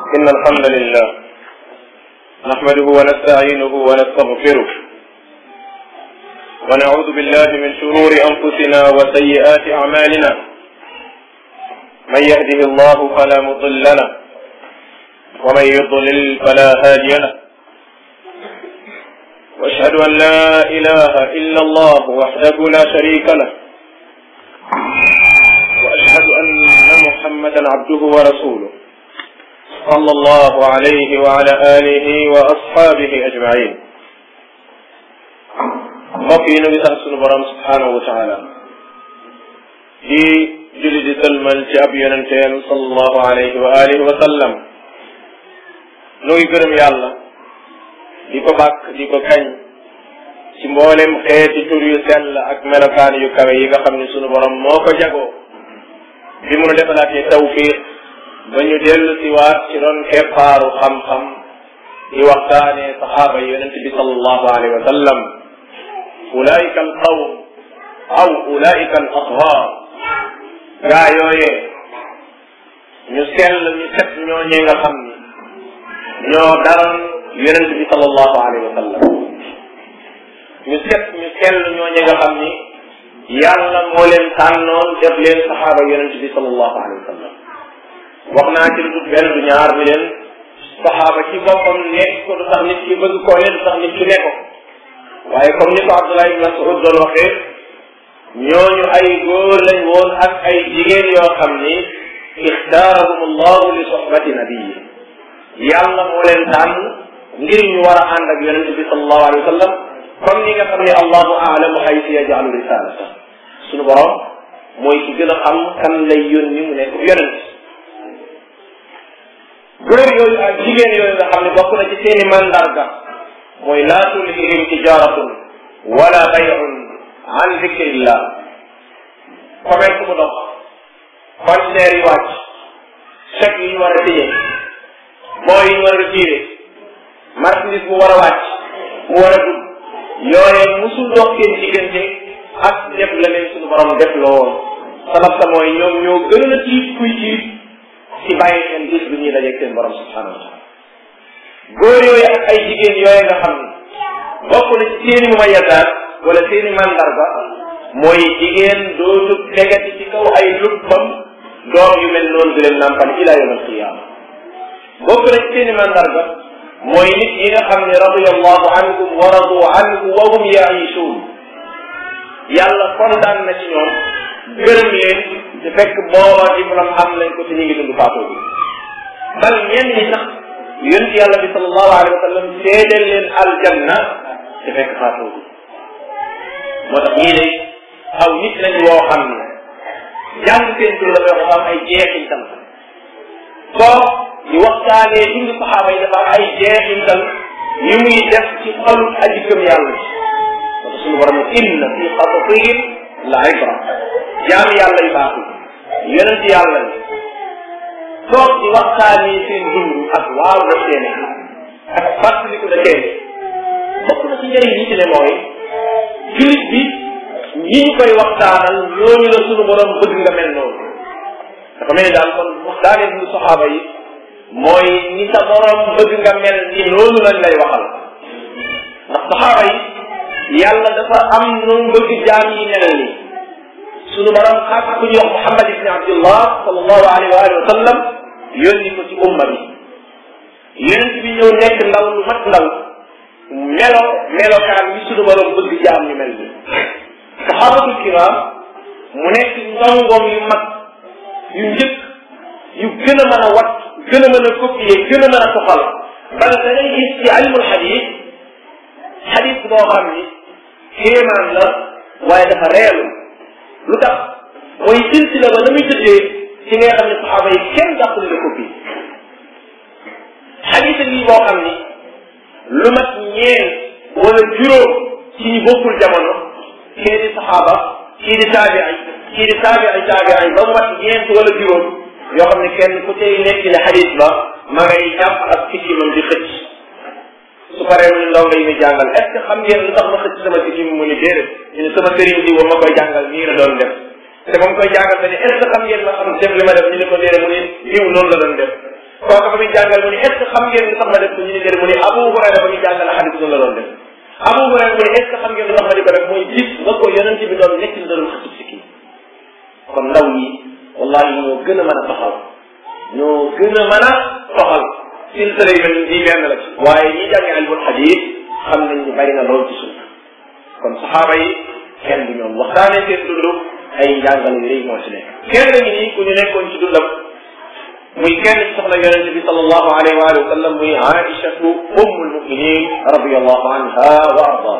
إن الحمد لله نحمده ونستعينه ونستغفره ونعوذ بالله من شرور أنفسنا وسيئات أعمالنا من يهده الله فلا مضل له ومن يضلل فلا هادي له واشهد ان لا اله الا الله وحده لا شريك له واشهد ان محمدا عبده ورسوله صلى الله عليه وعلى اله واصحابه اجمعين mbokk yi nu ngi sant sunu borom subhanahu wa taala di julli di sëlmal ci ab yonenteem sallallahu alayhi wa alihi wa sallam nu ngi gërëm yàlla di ko bàkk di ko kañ ci mboolem xeeti tur yu sell ak melokaan yu kawe yi nga xam ne sunu borom moo ko jagoo bi mu nu defalaatee tawfiq ba ñu dellu si waat ci ron keppaaru xam-xam di waxtaanee saxaaba yi yonent bi sallallahu alayhi wa sallam ulaika al qawm aw ulaika al ashaar gaa yooyee ñu sell ñu set ñooñee nga xam ni ñoo daran yonent bi sallallahu alayhi wa sallam ñu set ñu sell ñooñe nga xam ni yàlla moo leen tànnoon def leen saxaaba yonent bi sallallahu alayhi wa sallam wax naa ci lu dul benn du ñaar ni leen saxaaba ci boppam nekk ko du tax nit ki bëgg koo ne du tax nit ki ne ko waaye comme ni ko Abdullah ibn Mas'ud doon waxee ñooñu ay góor lañ woon ak ay jigéen yoo xam ni ixtaarahum allahu li sohbati nabii yàlla moo leen tànn ngir ñu war a ànd ak yonente bi sallallahu alayhi wa sallam comme ni nga xam ne allahu aalamu haysu yajalu risalata suñu borom mooy ki gën a xam kan lay yónni mu nekk yonent góor yooyu ak jigéen yooyu nga xam ne bokk na ci seeni mandarga mooy laa tulhihim tijaratun wala bayun an dicrillah commerce bu dox conteneur yi wàcc chèque yi ñu war a téye boo yi ñu war a retiré marchandise bu war a wàcc mu war a dugg yooye musul dox seen diggante ak def la leen suñu borom def loo woon sabab sa mooy ñoom ñoo gën a tiit kuy tiit ci bàyyi seen bis bi ñuy dajeeg seen borom subhanahu wa taala góor yooyu ak ay jigéen yooyu nga xam ne bokk na ci seeni mumayyasaat wala seeni mandarga mooy jigéen dootu tegati ci kaw ay lubbam doom yu mel noonu di leen nàmpal ila yawm alqiyama bokk na ci seeni mandarga mooy nit yi nga xam ne radiyallahu anhum wa radu anhu wa hum yaishuun yàlla kontaan na ci ñoom gërëm leen te fekk booba diplôme am nañ ko te ñu ngi dund faatoo bi bal ñenn ñi sax yonent yàlla bi sallallahu alayhi wa sallam seedeel leen aljanna te fekk faatoo bi moo tax ñii de aw nit lañ woo xam ne jàng seen tur dafay wax am ay jeexintal soo di waxtaanee dund saxaaba yi dafa am ay jeexintal yu muy def ci xolu aji gëm yàlla ci parce que suñu borom inna fi xasasihim la ibra jaam yàlla yu baaxul yonent yàlla ni toog di waxtaanee seen dund ak waaw da seene ak fàttaliku da seene bokk na ci njëriñ yi ci ne mooy julit bi ñi ñu koy waxtaanal ñooñu la suñu borom bëgg nga mel noonu dafa mel ni daal kon waxtaanee dund saxaaba yi mooy ni sa borom bëgg nga mel ni noonu lañ lay waxal ndax saxaaba yi yàlla dafa am nu bëgg jaam yi mel ni sunu borom xaat ku ñuy wax Muhammad ibni Abdullah sallallahu alayhi wa alihi wa sallam yónni ko ci umma bi yonent bi ñëw nekk ndaw lu mat ndaw melo melokaan bi sunu borom bëgg jaam ñu mel ni saxaabatul kiram mu nekk ndongoom yu mag yu njëkk yu gën a mën a wat gën a mën a copier gën a mën a toxal bal da ngay gis ci ilmul xadis xadis boo xam ni kéemaan la waaye dafa reelu lu tax mooy silsila ba na muy tëddee ci nga xam ne saxaaba yi kenn dàqul la copie xadis yi boo xam ni lu mat ñeen wala juróom ci ñu bokkul jamono kii di saxaaba kii di taabiay kii di taabiay taabiay ba mu mat ñeent wala juróom yoo xam ne kenn ku tey nekk ci xadis ba ma ngay jàpp ak sikkimam di xëcc su paree mu ne ndaw ngay ñu jàngal est ce que xam ngeen lu tax ma xëcc sama sikkim mu ni déedéet ñu ne sama sëriñ bi ma koy jàngal nii la doon def te ba mu koy jàngal te ne est ce que xam ngeen ma xam def li ma def ñu ne ko déedéet mu ne diw noonu la doon def kooku ba muy jàngal mu ne est ce que xam ngeen lu tax ma def ko ñu ne déedéet mu ne Abu Hurayra ba muy jàngal xadis noonu la doon def Abu Hurayra mu ne est ce que xam ngeen lu tax ma di ko def mooy gis nga ko yonent bi doon nekk ni doon xasib si kii kon ndaw yi wallahi ñoo gën a mën a taxaw ñoo gën a mën a toxal silsila yi mel nii benn la ci waaye ñi jàngi ilmul xadis xam nañ ni bari na lool ci suuf kon saxaaba yi kenn du ñoom waxtaanee seen dund ay njàngale yu rëy moo ci nekk kenn ngi nii ku ñu nekkoon ci dundam muy kenn ci soxna yonente bi sallallahu alayhi wa alihi wa sallam muy aïchatu ummul muminin radiallahu anha wa ardaha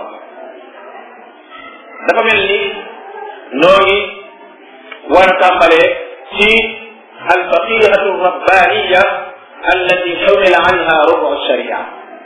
dafa mel ni noo ngi war a tàmbalee ci alfaqihatu rabbaniya allati xumila anha rubu sharia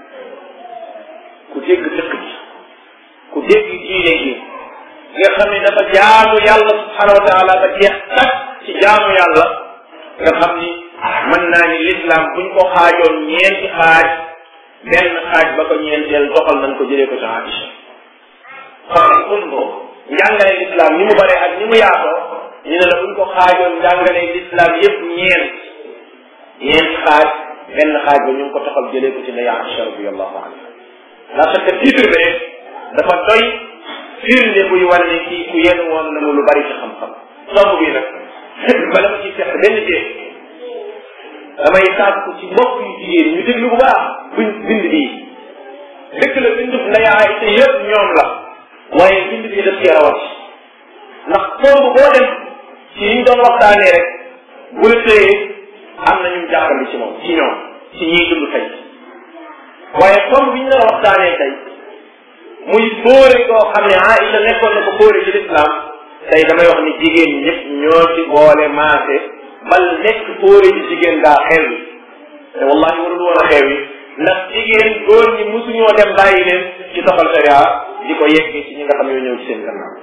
ku dégg dëkk bi ku dégg diine gi nga xam ne dafa jaamu yàlla subhanahu wa taala ba jeex tak ci jaamu yàlla nga xam ni mën naa ni l'islam buñ ko xaajoon ñeenti xaaj benn xaaj ba ko ñeenteel doxal nañ ko jëlee ko ci Aïcha xam un ko njàngale l'islam ni mu bare ak ni mu yaatoo ñu ne la buñ ko xaajoon njàngale l'islam yépp ñeent ñeent xaaj benn xaaj ba ñu ngi ko toxal jëlee ko ci ne Aïcha radiyallahu anha la chaque titre bi rek dafa doy firnde buy wane ne kii ku yenn woon na mu lu bari ci xam-xam tomb bi nag bala ma ciy fekk benn jéeg damay sàkku ci mbokk yu jigéen ñu déglu bu baax buñ bind bii dëkk la bindub nday Aysa yëpp ñoom la waaye bind bii daf cee rawat ndax tomb boo dem ci yi ñu doon waxtaanee rek bu la tëyee am na ñu jàppandi ci moom ci ñoom ci ñiy dund tey waaye tomb bi ñu doon waxtaanee tey muy fóore koo xam ne Aïcha nekkoon na ko fóore ci lislaam tey damay wax ni jigéen ñi ñëpp ñoo ci boole maase bal nekk fóore ci jigéen daa xew yi te wallahi warul woon a xew yi ndax jigéen góor ñi musuñoo dem bàyyi leen ci doxal sharia di ko yeggee ci ñi nga xam ne ñëw ci seen gannaaw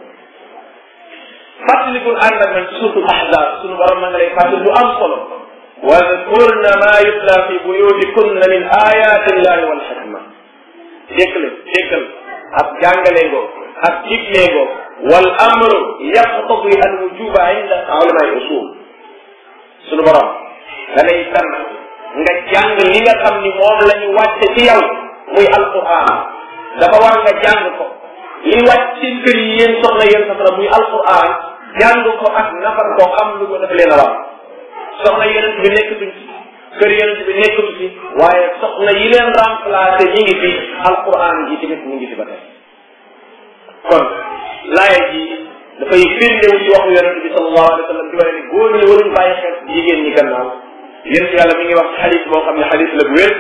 fàttalikul ànd ak man ci suutul ahzab suñu borom ma nga lay fàttali lu am solo wadkurna ma yutla fi buyutikunna min ayati llahi wal hikma déggal déggal ak jàngale ngoo ak digle ngoo wal amru yaqtadi al wujuba inda ulama al usul sunu borom da lay tànn nga jàng li nga xam ni moom la ñu wàcce ci yow muy alquran dafa war nga jàng ko li wàcc seen kër yi yéen soxna yéen soxna muy alquran jàng ko ak nafar ko xam lu ko def leen a war soxna yeneen bi nekkatuñ ci kër yeneen bi nekkatu ci waaye soxna yi leen remplacé ñi ngi fi alquran ji tamit ñi ngi fi ba tey kon laaya ji dafay firndewu ci waxu yonente bi sallallahu alayhi wa sallam di wane ne góor ñi waruñ bàyyi xel jigéen ñi gannaaw yéen yàlla mi ngi wax ci xadis boo xam ne xadis la bu wér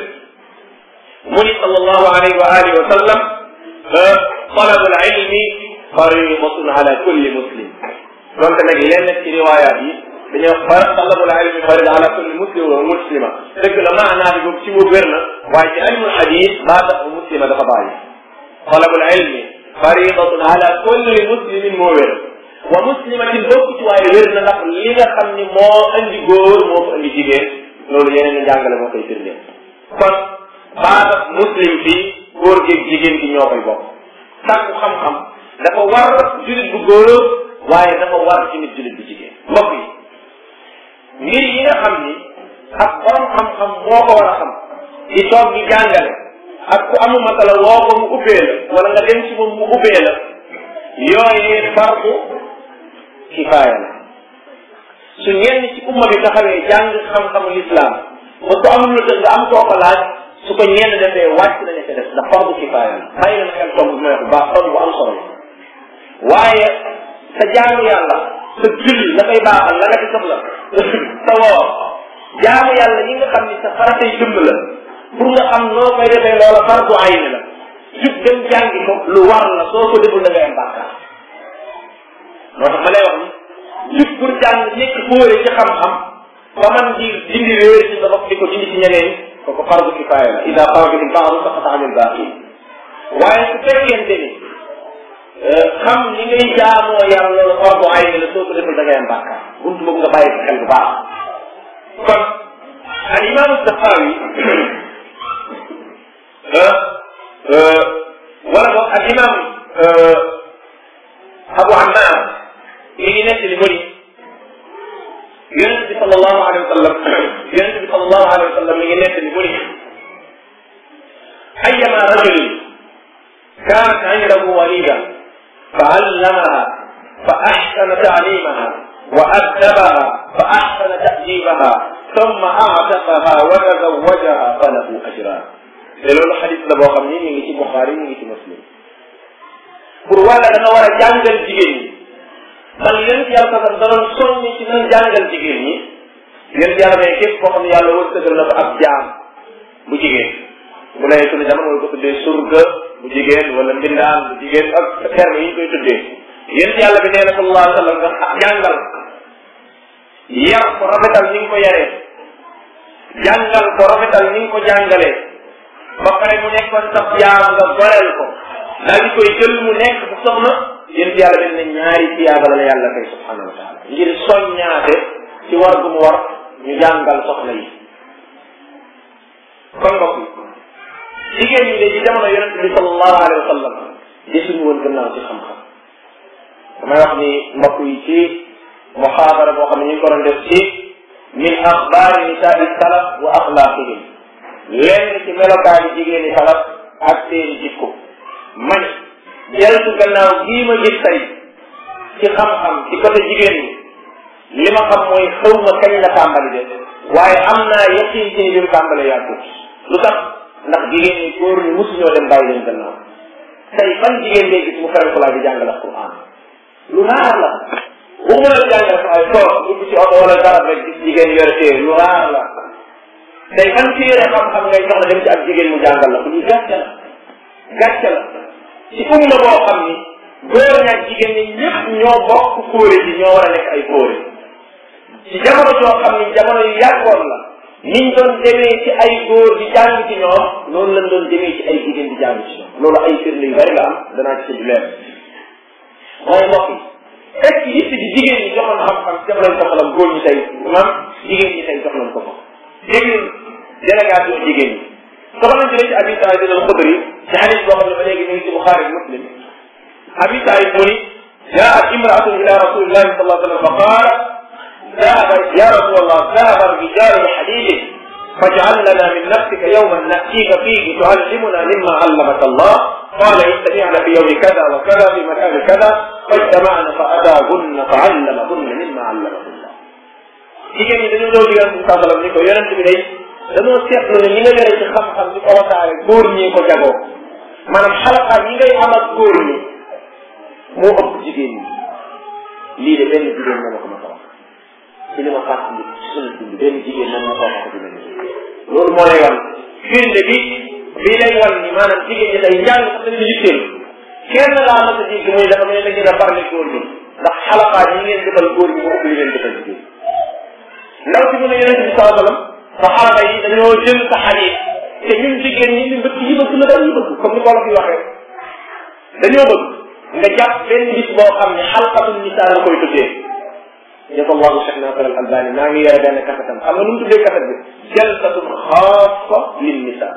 mu ni sallallahu alayhi wa alihi wa sallam talabu al ilmi faridatun ala kulli muslim donte nag lenn ci riwaayaat yi dañuy wax far talabul ilmi farida ala kulli muslim wa muslima dëgg la maanaa bi boobu ci boobu wér na waaye ci ilmul hadis maa tax muslima dafa bàyyi talabul ilmi faridatun ala kulli muslimin moo wér wa muslimatin bokk ci waaye wér na ndax li nga xam ni moo andi góor moo ko andi jigéen loolu yeneen ni njàngale moo koy firndeel kon baata muslim fii góor gi jigéen gi ñoo koy bokk sàkku xam-xam dafa war julit bu góor waaye dafa war ci nit julit bu jigéen mbokk yi mbir yi nga xam ni ak borom xam-xam moo ko war a xam di toog di jàngale ak ku amu masala woo ko mu ubbee la wala nga dem ci moom mu ubbee la yooyee fardu kifaaya la su ñenn ci umma bi taxawee jàng xam-xamu lislaam ba ku amul lu nga am koo ko laaj su ko ñenn defee wàcc nañu ko def ndax fardu kifaaya la bàyyi leen xel tomb bi may wax bu baax tomb bu am solo waaye sa jaamu yàlla sa julli la koy baaxal la nga ci soxla sa woor jaamu yàlla yi nga xam ni sa faratay dëmb la pour nga xam noo koy defee loola fardu ayn la jub dem jàngi ko lu war la soo ko deful da ngay am bàkkaar moo tax ma lay wax ni jub pour jàng nekk fóore ci xam-xam ba man di dindi réer ci sa bopp di ko dindi ci ñeneen kooku fardu kifaaya la ida xaraja min baadu saqata anil baaqi waaye su fekkente ni xam ni ngay jaamoo yàlla loolu fardu ayn la soo ko deful da ngay am bàkkaar buntu boobu nga bàyyi ko xel bu baax kon al imam Safawi wala boog al imam Abu Ammar mi ngi nekk li mu ni yonent bi sallallahu alayhi wa sallam yonent bi sallallahu alayhi wa sallam rajulin kaanat indahu walida fa allamaha fa axsana taalimaha wa addabaha fa axsana ta'dibaha thumma a'taqaha wa tazawwajaha falahu ajran te loolu xadis la boo xam ni ñu ngi ci Buxaari ñu ngi ci Muslim pour wala da nga war a jàngal jigéen ñi man yéen ci yàlla sax danoon soññi ci nan jàngal jigéen ñi yéen yàlla ne képp koo xam ne yàlla wërsëgal na ko ab jaam bu jigéen bu lay sunu jamono wala ko tuddee surga bu jigéen wala mbindaan bu jigéen ak terme yi ñu koy tuddee yéen yàlla bi nee na sallallahu alayhi wa sallam nga jàngal yar ko rafetal ni nga ko yaree jàngal ko rafetal ni nga ko jàngalee ba pare mu nekkoon sax jaam nga goreel ko daal di koy jël mu nekk bu soxna yéen yàlla dañ ne ñaari tiyaaba la yàlla kay subhanahu wa taala ngir soññaate ci war gu mu war ñu jàngal soxna yi kon mbokk yi jigéen ñi de ci jamono yonent bi sallallahu alayhi wa sallam desuñu woon gannaaw ci xam-xam damay wax ni mbokk yi ci muxaadara boo xam ne ñu ngi ko doon def ci min axbaari nisaai salaf wa axlaaqihim lenn ci melokaani jigéen ñi salaf ak seen jikko man deltu gannaaw gii ma gis tey ci xam-xam ci côté jigéen ñi li ma xam mooy xëw ma kañ la tàmbali de waaye am naa yaqin ci ni bi mu tàmbalee yàggut lu tax ndax jigéen ñi góor ñi musuñoo dem bàyyi leen gannaaw tey ban jigéen ngay gis mu ferenkulaa di jàngale Alquran lu raar la waxuma la jàngale sax ay toog dugg ci oto wala garab rek gis jigéen yore téere lu raar la tey ban téere xam-xam ngay soxla dem ci ak jigéen mu jàngal la ko ñu gàcce la gàcce la ci umma boo xam ni góor ñaak jigéen ñi ñëpp ñoo bokk fóore ji ñoo war a nekk ay fóore ci jamono joo xam ni jamono yu yàggoon la niñ doon demee ci ay góor di jàng ci ñoom noonu lañ doon demee ci ay jigéen di jàng ci ñoom loolu ay firnde yu bari la am danaa ci leer waaye mbokk yi est-ce que yitte ji jigéen ñi joxoon xam-xam ci jamono soxlam góor ñi tey maam jigéen ñi tey jox nañ ko ko dégg délégation jigéen ñi soxla nañ jëlee ci Abi Saïd al-Xudri ci xadis boo xam ne ba léegi ñu ngi ci Buxaari Muslim Abi Saïd mu ni jaat imraatun ila rasulillahi sallallahu alayhi wa sallam fa qaala ذهب يا رسول الله ذهب الرجال لحديث فاجعل لنا من نفسك يوما نأتيك فيه تعلمنا مما علمك الله قال اجتمعنا في يوم كذا وكذا في مكان كذا فاجتمعنا فأتاهن فعلمهن مما علمه الله jigéen ñi dañoo ñëw digal bi saa sallam ni ko yonent bi day dañoo seetlu ne ñi nga yore ci xam-xam di ko wasaare góor ñi ko jagoo maanaam xalaqaat yi ngay am ak góor ñi moo ëpp jigéen ñi lii de benn jigéen moo ma ko ma ko wax ci li ma fàttali ci sunu dund benn jigéen moom moo ko wax dina ni loolu moo lay wan firnde bi bii lay wan ni maanaam jigéen ñi day njàng sax dañu yitteel kenn laa mas a dégg muy dafa mel ne da ngeen a parle góor ñi ndax xalaqaat yi ngeen defal góor ñi moo ëpp li ngeen defal jigéen ndaw si mu ne yonente bi saa sallam saxaaba yi dañoo jël sa xadiis te ñun jigéen ñi ñu bëgg yi bëgg la dañuy bëgg comme ni ko la fi waxee dañoo bëgg nga jàpp benn bis boo xam ne xalqatul nisaa nga koy tuddee jazallahu cheikh nasar al albani maa ngi yore benn kasetam xam nga nu mu tuddee kaset bi jalsatun xaasa lin nisaa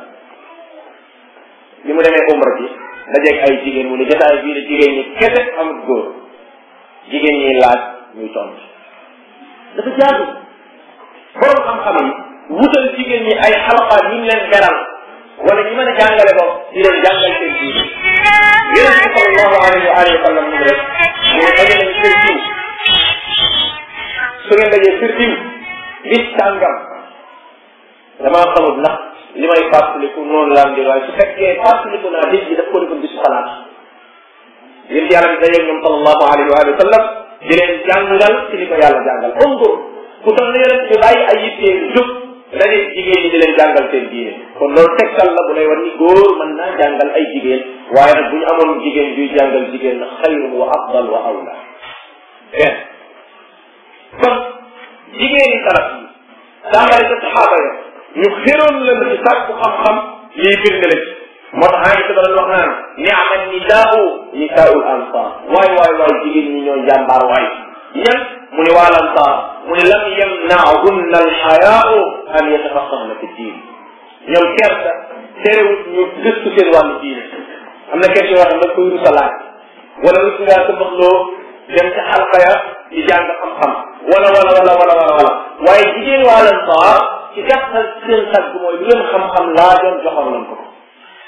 bi mu demee umra ji dajeeg ay jigéen mu ne jotaay bii de jigéen ñi kese amut góor jigéen ñi laaj ñuy tontu dafa jaadu borom xam-xam yi wutal jigéen ñi ay xalaqaat yu ñu leen beral wala ñu mën a jàngale ko di leen jàngal seen diine yonent bi sallallahu alayhi wa alihi wa sallam mu rek mu ne daje nañ kër diw su ngeen dajee kër diw bis tàngam damaa xamut ndax li may fàttaliku noonu laa di waaye su fekkee fàttaliku naa bis bi daf ko defoon bisu xalaat yéen yàlla bi dajeeg ñoom sallallahu alayhi wa alihi wa sallam di leen jàngal ci li ko yàlla jàngal undur ku tax na yonent bi bàyyi ay yittee jóg daje jigéen ñi di leen jàngal seen diine kon loolu tegtal la bu lay war ni góor mën naa jàngal ay jigéen waaye nag bu ñu amoon jigéen juy jàngal jigéen na xayrun wa afdal wa awla benn kon jigéen yi salaf yi tàmbali ca saxaaba ya ñu xéroon la ci sàkku xam-xam lii firnde la ci moo tax aa ngi ko doon wax naan niama nisaau nisaul ansar waay waay waay jigéen ñi ñoo jàmbaar waay ñan mu ne waa lansaar mu ne lam yamnaahunna alxayaau an yatafaqahna fi diin ñoom kersa terewut ñu gëstu seen wàllu diine am na question yoo xam ne koy rusa laaj wala rus ngaa sa baxloo dem ca xalqa ya di jàng xam-xam wala wala wala wala wala wala waaye jigéen waa lansaar ci gàttal seen tagg mooy lu leen xam-xam laa doon joxoon nañ ko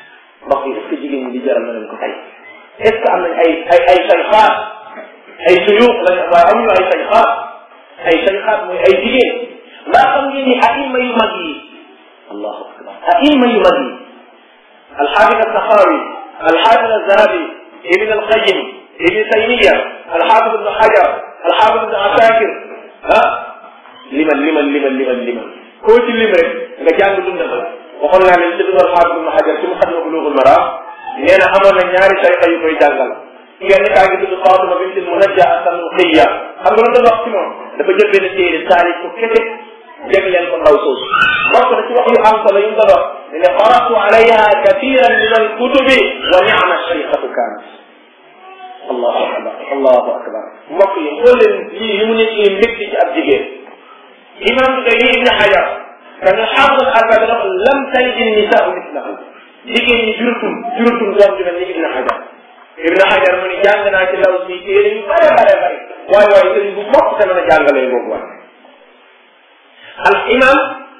mbokk yi est ce que jigéen ñi di jaral na leen ko tey est ce que am nañ ay ay ay sayxaat ay suyuux lañ waaye amuñu ay sayxaat ay sayxaat mooy ay jigéen mbaa xam ngeen ni aima yu mag yi allahu akbar aima yu mag yi alxaafid alsaxaawi alxaafid alzahabi ibn alqayim ibn taymiya alxaafid ibn xajar alxaafid ibn asakir ah liman liman liman liman liman koo ci lim rek nga jàng dundal waxoon naa leen ci dugal xaafid ibn xajar ci mu xadma buluugul maraam nee na amoon na ñaari sayxa yu koy jàngal kenn kaa ngi tudd Fatima bint Munajja as-Sanusiya xam nga lu doon wax ci moom dafa jël benn téere taalif ko kese jagleel ko ndaw soosu bokk na ci wax yu am solo yu mu doon wax ne ne qaratu alayha kathiran min al-kutubi wa ni'ma shaykhatu kaanat allahu akbar allahu akbar mbokk yi xool leen lii li mu nekk mbégte ci ab jigéen imam bi kay ibn Hajar kan xaafid al-Albani dafa lam talid an-nisaa mislahu jigéen ñi jurutum jurutum doom ju mel ni ibn Hajar ibn Hajar mu ni jàng naa ci law si téere yu bare bare bare waaye waaye sëriñ bu mokk te mën a jàngalee boobu waay al imam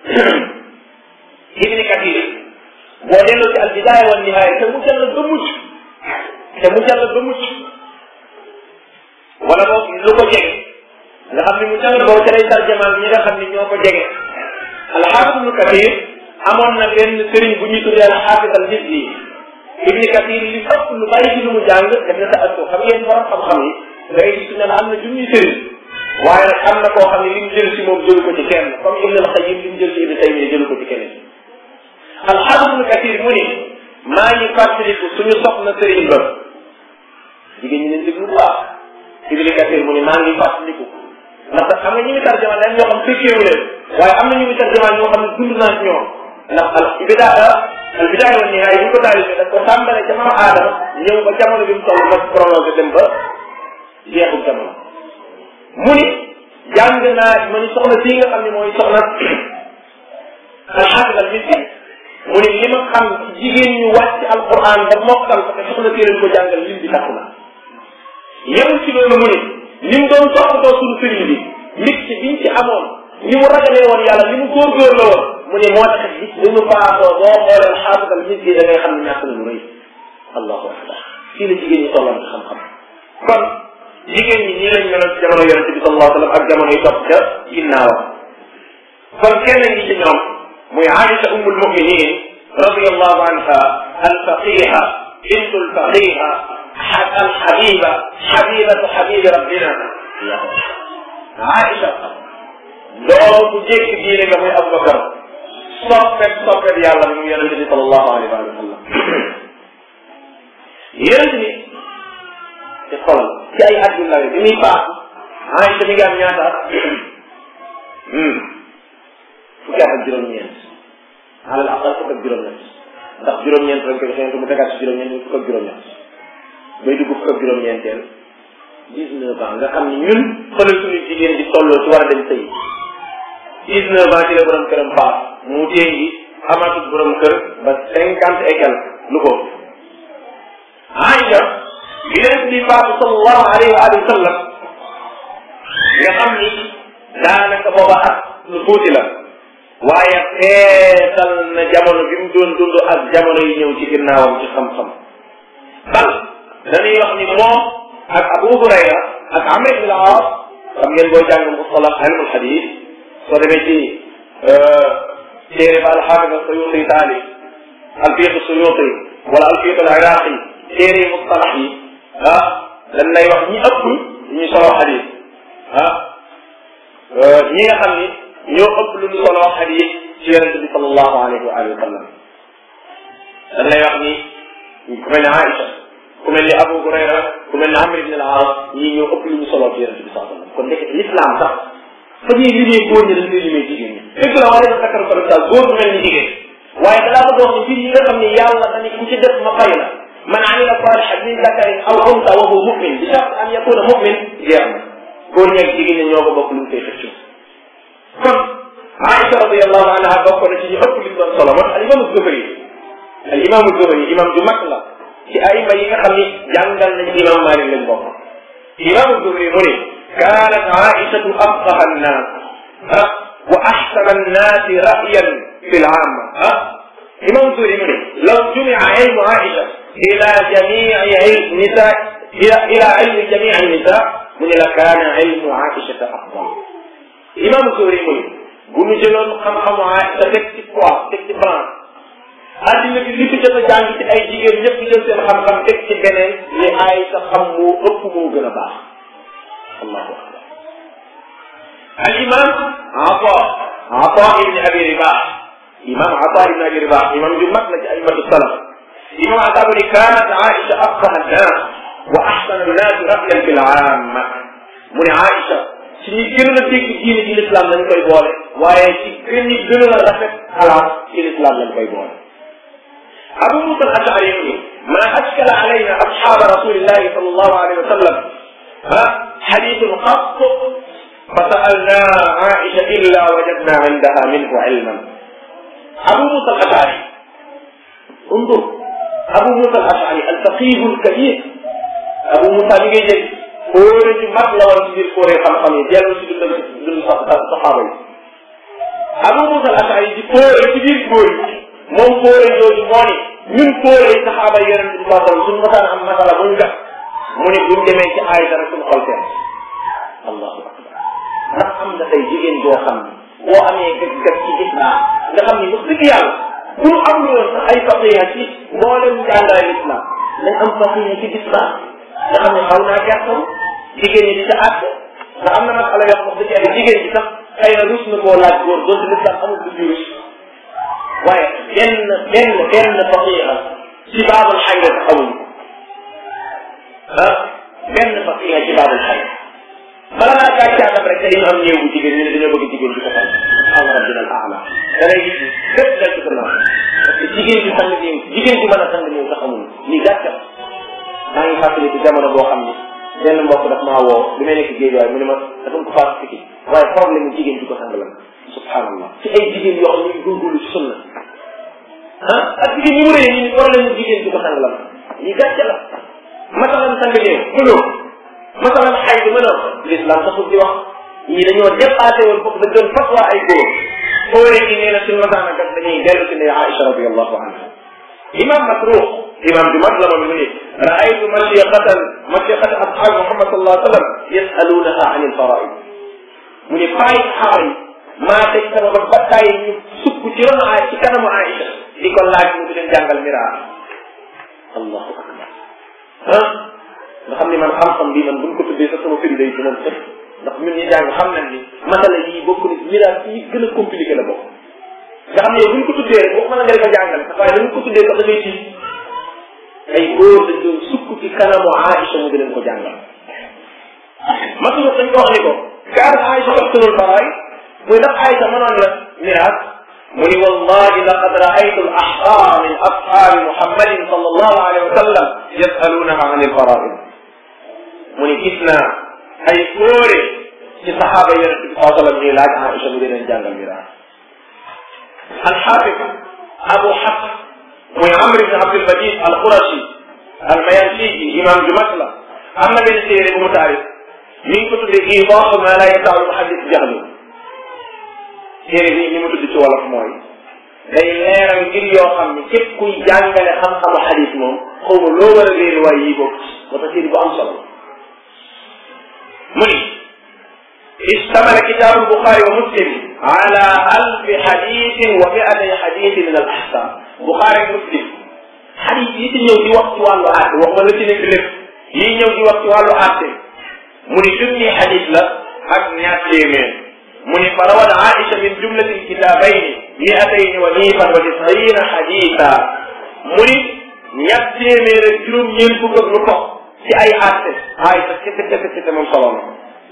ibn Kathir boo delloo ci al bidaaya wa nihaaya te mu jàll ba mucc te mu jàll ba mucc wala boog lu ko jege nga xam ni mu jàll boobu te lay tarjamaan ñi nga xam ni ñoo ko jege al xaafid ibn Kathir amoon na benn sëriñ bu ñuy tuddee al xaafid al Mizzi ibni kathir li ëpp lu bari ci lu mu jàng def na ta ak xam ngeen borom xam-xam yi da ngay gis ne la am na junniy sëriñ waaye nag am na koo xam ne li mu jël si moom jëlu ko ci kenn comme ibn al xayim li mu jël ci ibni taymiya jëlu ko ci keneen alxaafid ibnu kathir mu ni maa ngi fàttaliku suñu soxna sëriñ ba jigéen ñi leen déglu bu baax ibni kathir mu ni maa ngi fàttaliku ndax xam nga ñu ngi tarjama dañ ñoo xam fekkeewu leen waaye am na ñu ngi tarjama ñoo xam ne dund naa ci ñoom ndax al bidaa al bidaaya wa nihaaya bu ñu ko taalifee daf ko tàmbale ca maam aadama ñëw ba jamono bi mu toll ba prolongé dem ba jeexul jamono mu ni jàng naa ma ni soxna sii nga xam ne mooy soxna alxaafid al misri mu ni li ma xam ci jigéen ñu wàcc alquran ba mokkal ko te soxna sii lañ ko jàngal lim bi takku na yemul ci loolu mu ni ni mu doon toppatoo suñu sëriñ bi nit ci biñ ci amoon ni mu ragalee woon yàlla ni mu góorgóor la woon mu ne moo tax gis li mu faatoo boo xoolee xaafid al misri da ngay xam ne ñàkk na lu rëy allahu akbar fii la jigéen ñi tolloon ci xam-xam kon jigéen ñi nii lañ meloon ci jamono yonente bi sallallahu alayhi wa sallam ak jamono yi topp ca ginnaawam kon kenn ngi ci ñoom muy Aïcha ummul muminin radiyallahu anha alfaqiha bintu alfaqiha alxabiba xabibatu xabibi rabbina Aïcha loolu bu jékki diine nga muy Abubakar soppet soppet yàlla bi mu yonente bi sallallahu alayhi wa sallam yonente bi te xoolal ci ay at yu ndaw bi muy faatu Aïcha mi ngi am ñaata at fukki at ak juróom-ñeent alal aqal fukk ak juróom-ñeent ndax juróom-ñeent lañ ko joxee mu tegaat si juróom-ñeent muy fukk ak juróom-ñeent bay dugg fukk ak juróom-ñeenteel dix-neuf ans nga xam ni ñun xoolal suñu jigéen di tolloo ci war a dem sëy dix-neuf ans ci la borom këram faat mu téngi amatul borom kër ba cinquante et quelque lu ko Aïcha bi leen di faatu sallallahu alayhi wa alihi wa sallam nga xam ni daanaka booba at lu tuuti la waaye feetal na jamono bi mu doon dund ak jamono yi ñëw ci ginnaawam ci xam-xam bal dañuy wax ni moom ak Abu Hurayra ak Amr ibn al-As xam ngeen booy jàng mustalah ilmul hadith soo demee ci téere ba al-Hafiz as-Suyuti taali al-Fiqh as-Suyuti wala al-Fiqh al-Iraqi téere yi mustalah yi ah dañ lay wax ñi ëpp ñu solo hadith ah ñi nga xam ni ñoo ëpp lu ñu solo hadith ci yonente bi sallallahu alayhi wa alihi wa sallam dañ lay wax ni ku mel ne Aïcha ku mel ni Abu Hurayra ku mel ni Amr ibn al-As ñii ñoo ëpp lu ñu solo ci yonente bi sallallahu alayhi wa sallam kon ndekete l'islam sax fa ñuy limee góor ñi dañ koy limee jigéen ñi dëgg la waaye dafa takkar ko daal góor mel ni jigéen waaye dalaa bëgg wax ni fii yi nga xam ne yàlla dañu ku ci def ma fay la man amila salihan min zakarin aw unsa wa huwa mu'min bi shart an yakuna mu'min jeex na góor ñeeg jigéen ñi ñoo ko bokk lu ñu koy xëccu kon Aïcha radiyallahu anha bokk na ci ñu ëpp li mu doon solo moo tax al imaamu Zuhri al imaamu Zuhri imam ju mag la ci ayima yi nga xam ni jàngal nañ imam Malik lañ bokk imaamu Zuhri mu ne kaanat Aïchatu afqaha annaas ah wa axsana annaasi ra'yan fi l amma ah imam Zuhri mu ne law jumia ilmu Aïcha ila jamii nisa ila ila ilmi jamii nisa mu ne la kaana ilmu Aïcha afdal imam Zuhri mu ne bu ñu jëloon xam-xamu Aïcha teg ci poids teg ci balance addina bi li fi jot a jàng ci ay jigéen ñëpp jël seen xam-xam teg ci beneen li Aïcha xam moo ëpp moo gën a baax allahu akbar al imam Ata Ata ibni Abi Ribah imam Ata ibni Abi Ribah imam ju mag la ci aimatu salaf imam Ata mu ni kaanat Aïcha afqaha annas wa ahsana annas ra'yan fil amma mu ne Aïcha ci ñi gën a dégg diine ci l'islam lañ koy boole waaye ci gën ñi gën a rafet xalaat ci l'islam lañ koy boole Abu Musa al-Ash'ari mu ni ma ashkala alayna ashaba rasulillahi sallallahu alayhi wa sallam ha hadithun qat فسألنا عائشة إلا وجدنا عندها منه علما أبو موسى الأشعري انظر أبو موسى الأشعري الفقيه الكبير أبو موسى li ngay dégg kóore ci mag la woon ci biir kóore xam-xam yi dellu si dundal dund saxaaba yi Abu Musa al-Ash'ari di kóore ci biir kóor yi moom kóore jooju moo ni ñun kóore yi saxaaba yi yonente bi saa sallam suñu masaan am masala buñ gat mu ne buñ demee ci aay dara suñu xol seen allahu akbar ndax am na tey jigéen boo xam ne boo amee gëg-gëg ci islam nga xam ni wax dëgg yàlla bu ñu amul woon sax ay faqiya ci mboolem jàngale l'islam nañ am faqiya ci islam nga xam ne xaw naa gàttal jigéen ñi di ca àtte nga am na masala yoo xam wax dëgg yàlla jigéen ñi sax xëy na rus na koo laaj góor doonte l'islam amul du ci rus waaye benn benn benn faqiya ci baabul xayra taxawuñu ko ah benn faqiya ci baabul xayra bala ngaa gàccaatam rek dañu am néew bu jigéen ñu ne dañoo bëgg jigéen bi ko xam subhaana rabbina al aala da ngay gis lépp dal ci gannaaw parce que jigéen bi sang néew jigéen bi mën a sang néew sax amul lii gàcca maa ngi fàttali ci jamono boo xam ni benn mbokk daf maa woo bi may nekk géej waaye mu ne ma dafa ko fàtt fiki waaye problème mu jigéen bi ko sang la subhaanallah ci ay jigéen yoo xam ne ñu góorgóorlu ci sunna ah ak jigéen ñi mu rëy ñu problème mu jigéen bi ko sang la lii gàcca la masalan sang néew mënoo masalan xay bi mënoo l'islam taxul di wax ñii dañoo dépassé woon foofu dañ doon fatwa ay góor óore gi nee na suñu masaan a gat dañuy dellu si ne Aïcha radiallahu anha imam Masruq imam bi mag la moom mu ni raaytu mashiqatan mashiqata ashab Muhammad sallallahu alayhi wa sallam yasalunaha an il faraid mu ni faay saxaaba yi maa teg sama ba bakkaay ñu sukk ci ronu ay ci kanamu Aïcha di ko laaj mu di leen jàngal miraar allahu akbar ah nga xam ni man xam-xam bi man buñ ko tuddee sax sama firi day ci moom sëf ndax ñun ñi jàng xam nañ ni masala yii bokk ni miraas yi gën a compliqué la bokk nga xam ne yow buñ ko tuddee rek boo mën a nga ko jàngale sax waaye dañ ko tuddee sax da ngay tiit ay góor dañ doon sukk ci kanamu Aïcha mu di leen ko jàngal masala dañ ko wax ni ko kaar Aïcha waxtunul faraay muy ndax Aïcha mënoon la miraas mu ni wallahi laqad raaytu al ahqaa min ashaabi muhammadin sallallahu alayhi wa sallam yasalunaha an il faraid mu ni gis naa ay góore ci saxaaba yonente bi saa sallam ñuy laaj Aïcha mu di leen jàngal miraas alxaafid abu xafs muy amr ibn abdul majid al qurashi al mayansiji imam ju mag la am na benn téere bu mu taarif mi ngi ko tuddee iidaahu ma la yasaalu muhaddis jahlu téere bi ni mu tudd ci wolof mooy day leeral ngir yoo xam ne képp kuy jàngale xam-xamu xadis moom xaw ma loo war a réer waaye yii bokk moo tax téere bu am solo mu ni اشتمل كتاب البخاري ومسلم على ألف حديث ومئتي حديث من الأحكام بخاري ومسلم حديث yi ci ñëw di wax ci wàllu àtte wax ma la ci nekk lépp yi ñëw di wax ci wàllu àtte mu ni junni xadis la ak ñaar téeméer mu ni fa rawat Aïcha min jumlati lkitabayni miatayni wa miifan wa tisina xadisa mu ni ñaar téeméer ak juróom ñeent fukk ak lu topp ci ay àtte Aïcha kese kese kese moom solo na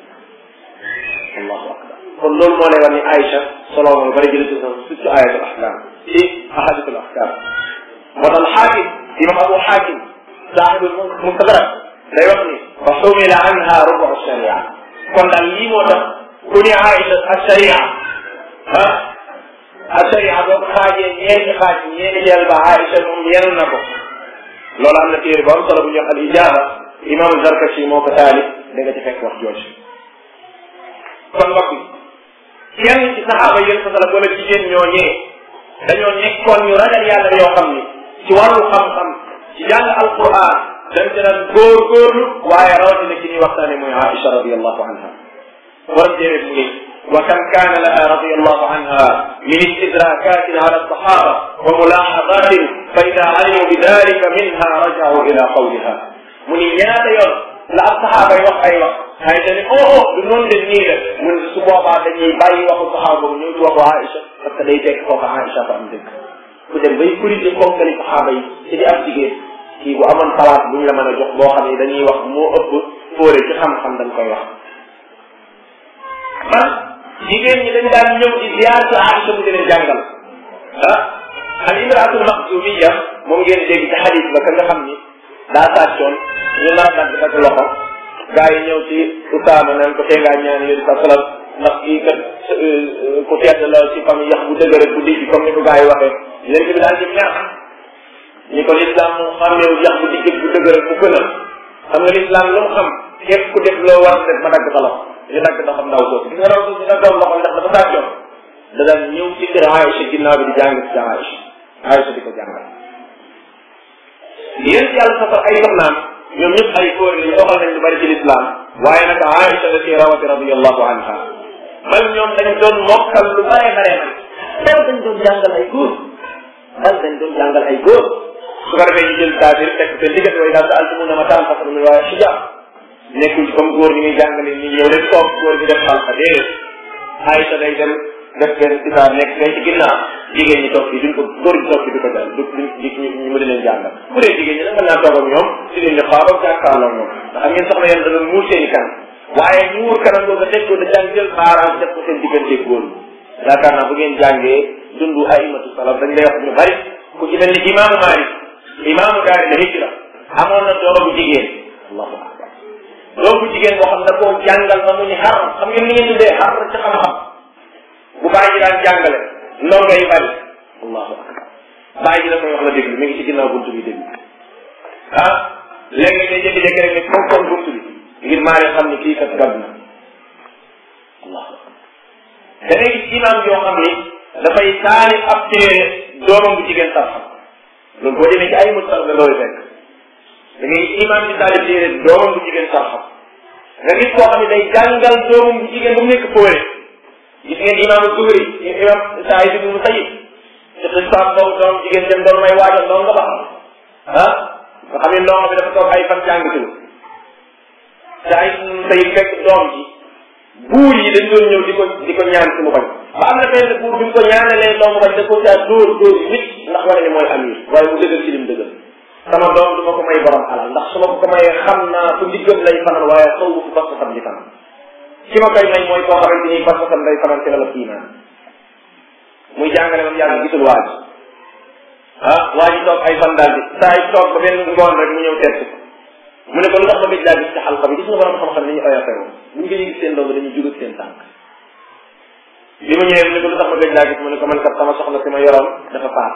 allahu akbar kon loolu moo lay wax ni Aïcha solo na lu bari jële ci surtout ayatul ahkam ci ahadisul ahkam moo tax xaakim imam abu xaakim saaxibul mustadrak day wax ni wa xumila anha rubu sharia kon daal lii moo tax ku ni Aïcha ak sharia ah ak sharia boo ko xaajee ñeenti xaaj ñeenti jël ba Aïcha moom yenu na ko loolu am na téere bu am solo bu ñu wax al ijaaba imam Zarkashi moo ko taalif da nga ci fekk wax jooju kon mbokk yi kenn ci saxaaba yéen sa wala jigéen ñoo ñee dañoo nekkoon ñu ragal yàlla yoo xam ni ci wàllu xam-xam ci jàng alquran dañ ci daan góorgóorlu waaye rawatina ci ñuy waxtaane mooy Aïcha radiallahu anha borom téere mu ngi wa kam kaana laha radiallahu anha min istidrakatin ala alsahaba wa mulahadatin fa ida alimu bi dalika minha rajau ila qawliha mu ni ñaata yoon la ab saxaaba yi wax ay wax ay dañu oh oh du noonu de nii la mun su boobaa dañuy bàyyi waxu saxaaba boobu ñëw ci waxu Aïcha parce que day fekk foofu Aïcha fa am dëgg ku dem bay corriger konkali saxaaba yi ci di ab jigéen kii bu amoon xalaat bu ñu la mën a jox boo xam ne dañuy wax moo ëpp fóore ci xam-xam dañ koy wax man jigéen ñi dañ daan ñëw di ziar ci Aïcha mu di leen jàngal ah al imraatul maxzumiya moom ngeen dégg ci xadis ba ka nga xam ni daa sàccoon ñu nar a dagg dagg loxo gaa yi ñëw ci Usaama naan ko tee ngaa ñaan yéen sa salam ndax kii kat ku tedd la ci famille yax bu dëgër bu dijj comme ni ko gaa yi waxee leen bi daal di ñaax ñi ko lislaam moom xàmmeewu yax bu dijj bu dëgër bu gën a xam nga lislaam lu mu xam képp ku def loo war def ma dagg sa loxo ñu dagg doxam ndaw soosu gis nga ndaw soosu dina doon loxo ndax dafa sàccoon da daan ñëw ci kër Aïcha ginnaaw bi di jàng ci Aïcha Aïcha di ko jàngal yéen ci yàlla safar ay soxnaam ñoom ñëpp ay góor lañu doxal nañ lu bari ci lislaam waaye nag Aïcha da ci rawati radiallahu anha bal ñoom dañ doon mokkal lu bare bare man bal dañ doon jàngal ay góor bal dañ doon jàngal ay góor su ko defee ñu jël taabir teg seen diggante way daal sa altumuna ma taan fasal mi waaye xijaab nekkul ci comme góor ñi muy jàngale ni ñëw rek toog góor gi def xalqa déedéet Aïcha day dem def benn sitaar nekk fee ci ginnaaw jigéen ñi toog fii duñ ko góor ñi toog fii du ko jàng du du ñu mu di leen jàngal bu dee jigéen ñi nag mën naa toog ak ñoom di leen di xaar ak jàkkaarloo ñoom ndax am ngeen soxna yéen da doon muur seen i kanam waaye muur kanam boobu teg ko dañ daan jël baaraam def ko seen diggante góor ñi yaakaar naa bu ngeen jàngee dundu aimatu salaf dañ lay wax ñu bari ku ci mel ni imaamu Maalik imaamu daari la hijra amoon na doom bu jigéen allahu akbar doom bu jigéen boo xam da koo jàngal ba mu ñu xar xam ngeen ni ngeen tuddee xar ci xam-xam bu bàyyi ji daan jàngale ndongo yi bari allahu akbar bàyyi ji la koy wax la déglu mi ngi ci ginnaaw buntu bi déglu ah léegi day jékki-jékki rek ne fonkoon buntu bi ngir maa leen xam ni kii kat gàdd na allahu akbar da ngay gis imaam yoo xam ni dafay taali ab téere doomam bu jigéen sax loolu boo demee ci ay mustar nga loolu fekk da ngay gis imaam di taali téere doomam bu jigéen sax nga gis koo xam ne day jàngal doomam bu jigéen ba mu nekk fóore gis ngeen imaamu Zuhri imam Saïd ibn Musayyib ci xisaab boobu doom jigéen dem doon may waajal doon nga ba ah nga xam ne ndongo bi dafa toog ay fan jàngatul Saïd ibn Musayyib fekk doom ji buur yi dañ doon ñëw di ko di ko ñaan ci mu bañ ba am na benn buur bi mu ko ñaanalee doom bañ da ko caa dóor dóor nit ndax wane ne mooy amir waaye mu dëggal ci lim dëggal sama doom du ma ko may borom alal ndax su ma ko mayee xam naa fu ndiggam lay fanal waaye xaw ma fu bas xam di fanal ki ma koy may mooy koo xamante ni bas xam day fanal ci la la iman muy jàngale moom yàlla gisul waa ji ah waa ji toog ay fan daal di saa yi toog ba benn ngoon rek mu ñëw test ko mu ne ko lu tax ma gëj laa gis ci xalqa bi gis nga borom xam-xam ni ñu oyofee woon bu ñu gëj gis seen doom dañuy jugat seen tànk bi mu ñëwee mu ne ko lu tax ma gëj laa gis mu ne ko man kat sama soxna si ma yoroon dafa paas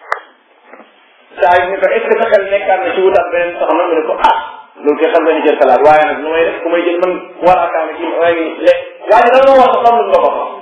saa yi ne ko est ce que sa xel nekkaat na ci wutaat beneen soxna mu ne ko ah loolu koy xam nga ni jël salaat waaye nag nu may def ku may jël man war a kaame ci waaye le waaye da nga wax xam lu nga ko wax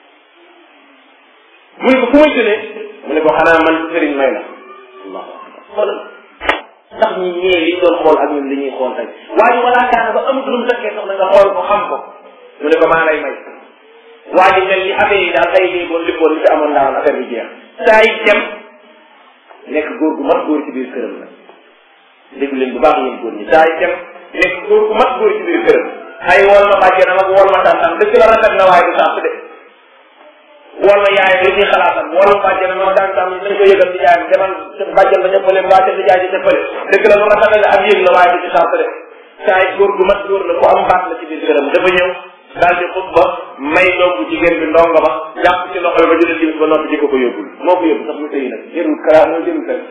mu ne ko fu may jëlee mu ne ko xanaa man sëriñ may la allahu akbar xoolal ndax ñi ñee liñ doon xool ak ñun li ñuy xool tey waaye walaa kaana ba amut lu mu fekkee soxna nga xool ko xam ko mu ne ko maa lay may waa ji mel ni affaire yi daal ay lii boon lippoon li ci amoon daal affaire bi jeex saa yi dem nekk góor gu mat góor ci biir këram la déglu leen bu baax yéen góor ñi saa yi dem nekk góor gu mat góor ci biir këram ay wol ma bàjjenam ak wol ma tantam dëgg la rafet na waaye du sàpp de wol ma yaayam li ñuy xalaatam wol ma bàjjenam ak tantam dañ ko yëgal di jaayam demal bàjjen ba ñëppale mbaa ca di jaay ca fële dëgg la lu rafet la ak yëg la waaye du ci sàpp de saa yi góor gu mat góor la ku am baat la ci biir këram dafa ñëw daal di xutba may doom bu jigéen bi ndongo ba jàpp ci loxo ba jëlee timis ba noppi di ko ko yóbbul moo ko yóbbu sax mu tëyi nag jërul kara moo jërul kër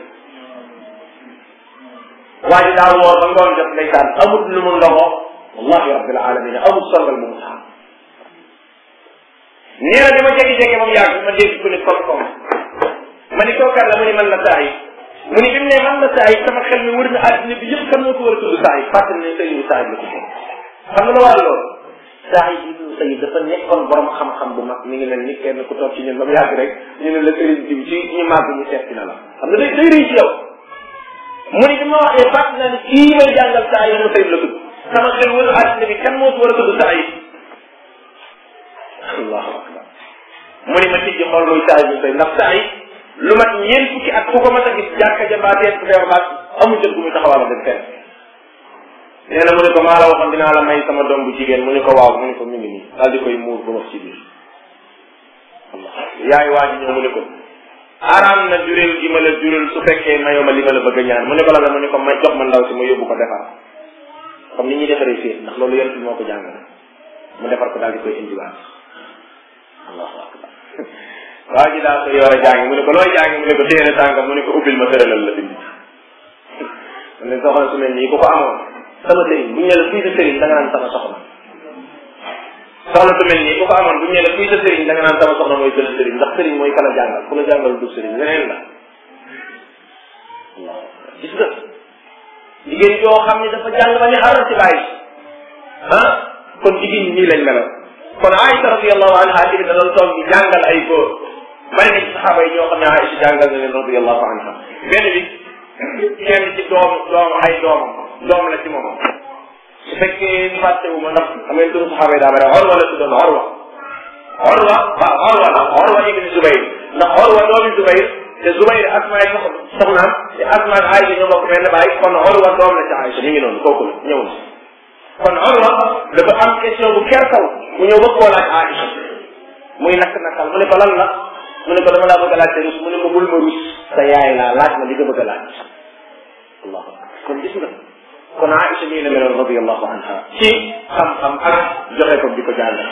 waa ji daal woor ba ngoon jot ndeysaan amut lu mu ndogo wallahi rabbil alamin amut songal bu mu saam nee na bi ma jékki-jékki moom yàgg ma dégg ku ne kom kom ma ni kookat la mu ni man la saa yi mu ni bi mu ne man la saa yi sama xel mi wër na àddina bi yëpp kan moo ko war a tudd saa yi fàttali ne sëriñu saa yi la ko xam nga la war loolu Saïd ibnu Saïd dafa nekkoon borom xam-xam bu mag mi ngi mel ni kenn ku toog ci ñun ba mu yàgg rek ñu ne la sëriñ diw ci ñu màgg ñu seet si na la xam nga day day rëy ci yow mu ni bi ma waxee fàtt naa ni kii may jàngal Saïd ibnu Saïd la tudd sama xel wër àddina bi kan moo ci war a tudd Saïd allahu akbar mu ni ma tijji xool muy Saïd ibnu Saïd ndax Saïd lu mat ñeent fukki at ku ko mas a gis jàkka ja mbaa tees ku feebar baat amul jot gu muy taxawal dem fenn nee na mu ne ko maa la waxoon dinaa la may sama doom bu jigéen mu ne ko waaw mu ne ko mi ngi nii daal di koy muur ba wax ci biir allah yaay waa ji ñëw mu ne ko araam na jureel gi ma la jureel su fekkee mayoo ma li ma la bëgg a ñaan mu ne ko la la mu ne ko ma jox ma ndaw si ma yóbbu ko defar comme ni ñuy defaree fii ndax loolu yonent bi moo ko jàngale mu defar ko daal di koy indiwaat allahu akbar waa ji daal koy war a jàngi mu ne ko looy jàngi mu ne ko téere sàngam mu ne ko ubbil ma tëralal la bind mu ne soxna su mel nii ku ko amoon sama sëriñ bu ñu ne la kuy sa sëriñ da nga naan sama soxna soxna su mel nii ku ko amoon bu ñu ne la kuy sa sëriñ da nga naan sama soxna mooy sa sëriñ ndax sëriñ mooy kala jàngal ku la jàngal du sëriñ leneen la gis nga jigéen joo xam ne dafa jàng ba ne xaral ci bàyyi ah kon jigéen ñi nii lañ meloon kon Aïcha radiallahu anha tamit da doon toog di jàngal ay góor bari na ci saxaaba yi ñoo xam ne Aïcha jàngal na leen radiallahu anha benn bi kenn ci doom doom ay doomam doom la ci moom su fekkee fàttewu ma ndax xam ngeen turu saxaaba yi daa bari Orwa la tuddoon Orwa Orwa waaw Orwa la Orwa ibn Zubayr ndax Orwa doomi Zubayr te Zubayr asmaay soxnaam te asmaay Aïcha ñoo bokk benn baay kon Orwa doom la ci Aïcha ñu ngi noonu kooku la ñëw na kon Orwa dafa am question bu kertaw mu ñëw bëgg koo laaj Aïcha muy nakk nakkal mu ne ko lan la mu ne ko dama laa bëgg a laaj te rus mu ne ko bul ma rus sa yaay laa laaj ma li nga bëgg a laaj allahu akbar kon gis nga kon Aïcha nii la meloon radiallahu anha ci xam-xam ak joxe ko di ko jàngal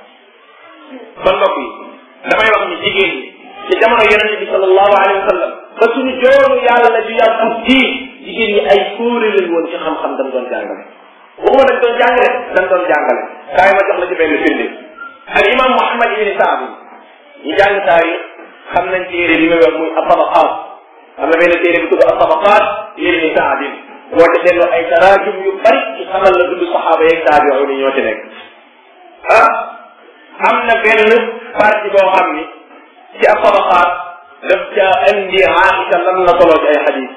kon mbokk yi damay wax ni jigéen ñi ci jamono yonente bi sallallahu alayhi wa sallam ba suñu joonu yàlla ju yàggu ji jigéen ñi ay kóore lañ woon ci xam-xam dañ doon jàngale waxuma dañ doon jàngale dañ doon jàngale kaay ma jox la ci benn firnde al imam Muhammad ibni Saad ñu jàng taarix xam nañ téere bi may wax muy atabaqaat am na benn téere bu tudd atabaqaat ibni Saad boo ca seetloo ay taraajum yu bari ci xamal la dund saxaaba yeeg taabi'u ni ñoo ci nekk ah am na benn partie boo xam ni ci atabaqaat daf ca indi Aïcha lan la soloo ci ay xadis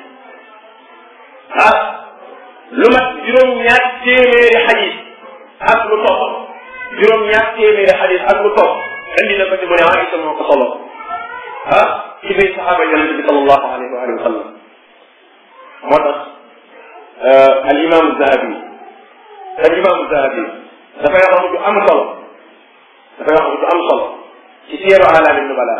ah lu mat juróom-ñaar téeméeri xadis ak lu topp juróom-ñaar téeméeri xadis ak lu topp indi na ko ci mu ne Aïcha moo ko solo ah ci biir saxaaba yonente bi sallallahu alayhi wa alihi wa sallam moo tax al imam Zahabi al imam Zahabi dafay wax ju am solo dafay wax ju am solo ci siyaru alaami nubala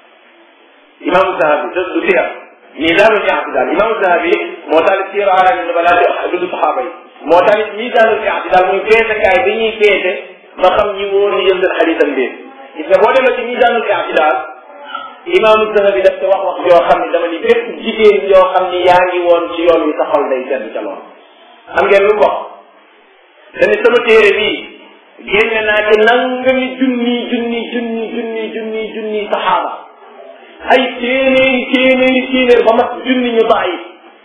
imam Zahabi du siyar miisaanul i'tidaal imam Zahabi moo taalif siyaru alaami nubala di du saxaaba yi moo taalif miisaanul i'tidaal muy peesekaay bi ñuy peese ba xam ñi wóor ñu jël seen xadiisam déet gis nga boo demee ci miisaanul i'tidaal imaamu Zahabi daf te wax wax yoo xam ne dama ni bépp jigéen yoo xam ni yaa ngi woon ci yoon wi sa xol day sedd ca lool xam ngeen lu ko dañu sama téere bii génne naa ci nangami junni junni junni junni junni junni saxaaba ay téeméeri téeméeri téeméer ba mat junni ñu bàyyi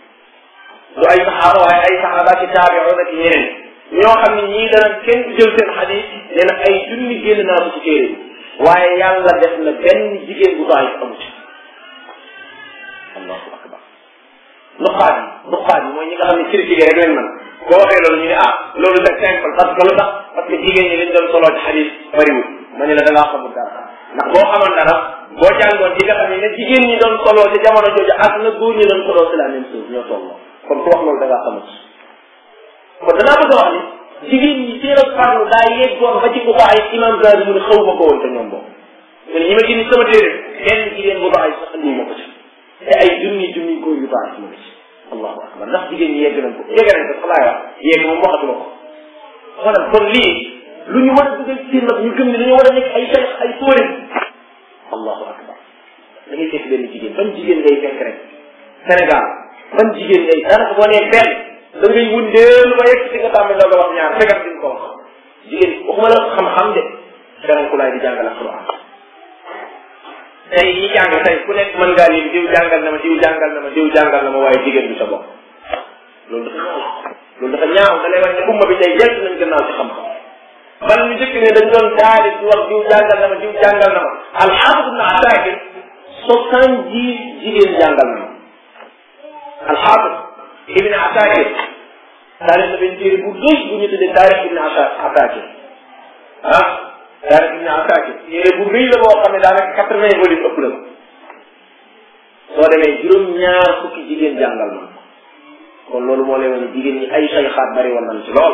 du ay saxaaba waaye ay saxaaba ci taabi'una ci ñeneen ñoo xam ne ñii dana kenn jël seen xadis nee na ay junni génn naa ko ci téere bi waaye yàlla def na benn jigéen bu bàyyi amu ci allahu akbar nuqaat yi nuqaat yi mooy ñi nga xam ne critiqué rek lañ mën boo waxee loolu ñu ne ah loolu c'est simple parce que lu tax parce que jigéen ñi liñ doon soloo ci xadis bariwul ma ne la da ngaa xamul dara ndax boo xamoon dara boo jàngoon ci nga xam ne ne jigéen ñi doon soloo ci jamono jooju ak na góor ñi doon soloo c'est la même chose ñoo tolloo kon ku wax loolu da ngaa xamul kon danaa bëgg a wax ni jigéen ñi seen ak farlu daa yeggoon ba ci bu ko ay imam Zahabi mu ne xaw ma ko woon te ñoom boobu mu ne ñi ma gis sama téere kenn jigéen bu baax sax andi ma ko ci te ay junni junni góor yu baax mu ngi ci allahu akbar ndax jigéen ñi yegg nañ ko yegg nañ ko sax laay wax yegg moom waxatuma ko xoolal kon lii lu ñu war a dugal ci nag ñu gëm ne dañoo war a nekk ay cheikh ay fóore allahu akbar da ngay fekk benn jigéen ban jigéen ngay fekk rek Sénégal ban jigéen ngay daanaka boo nee benn da ngay wundeelu ba yegg si nga tàmbali doog a wax ñaar fegat di ko wax jigéen waxuma la xam-xam de feran ku laay di jàngal alquran tey ñi jàng tey ku nekk mën ngaa lim diw jàngal na ma diw jàngal na ma diw jàngal na ma waaye jigéen bi sa bopp loolu dafa ñaaw loolu dafa ñaaw da lay wax ne umma bi tey yegg nañ gannaaw ci xam-xam man ñu jëkk ne dañ doon taalif di wax diw jàngal na ma diw jàngal na ma alxaafis ibn asakir soixante dix jigéen jàngal na ma alxaafis ibn asakir taarix na benn téere bu rëy bu ñu tuddee taarix ibn asakir ah taarix ibn asakir téere bu rëy la boo xam ne daanaka quatre vingt volume ëpp la ko soo demee juróom-ñaar fukki jigéen jàngal ma kon loolu moo lay wane jigéen ñi ay sayxaat bari woon nañ ci lool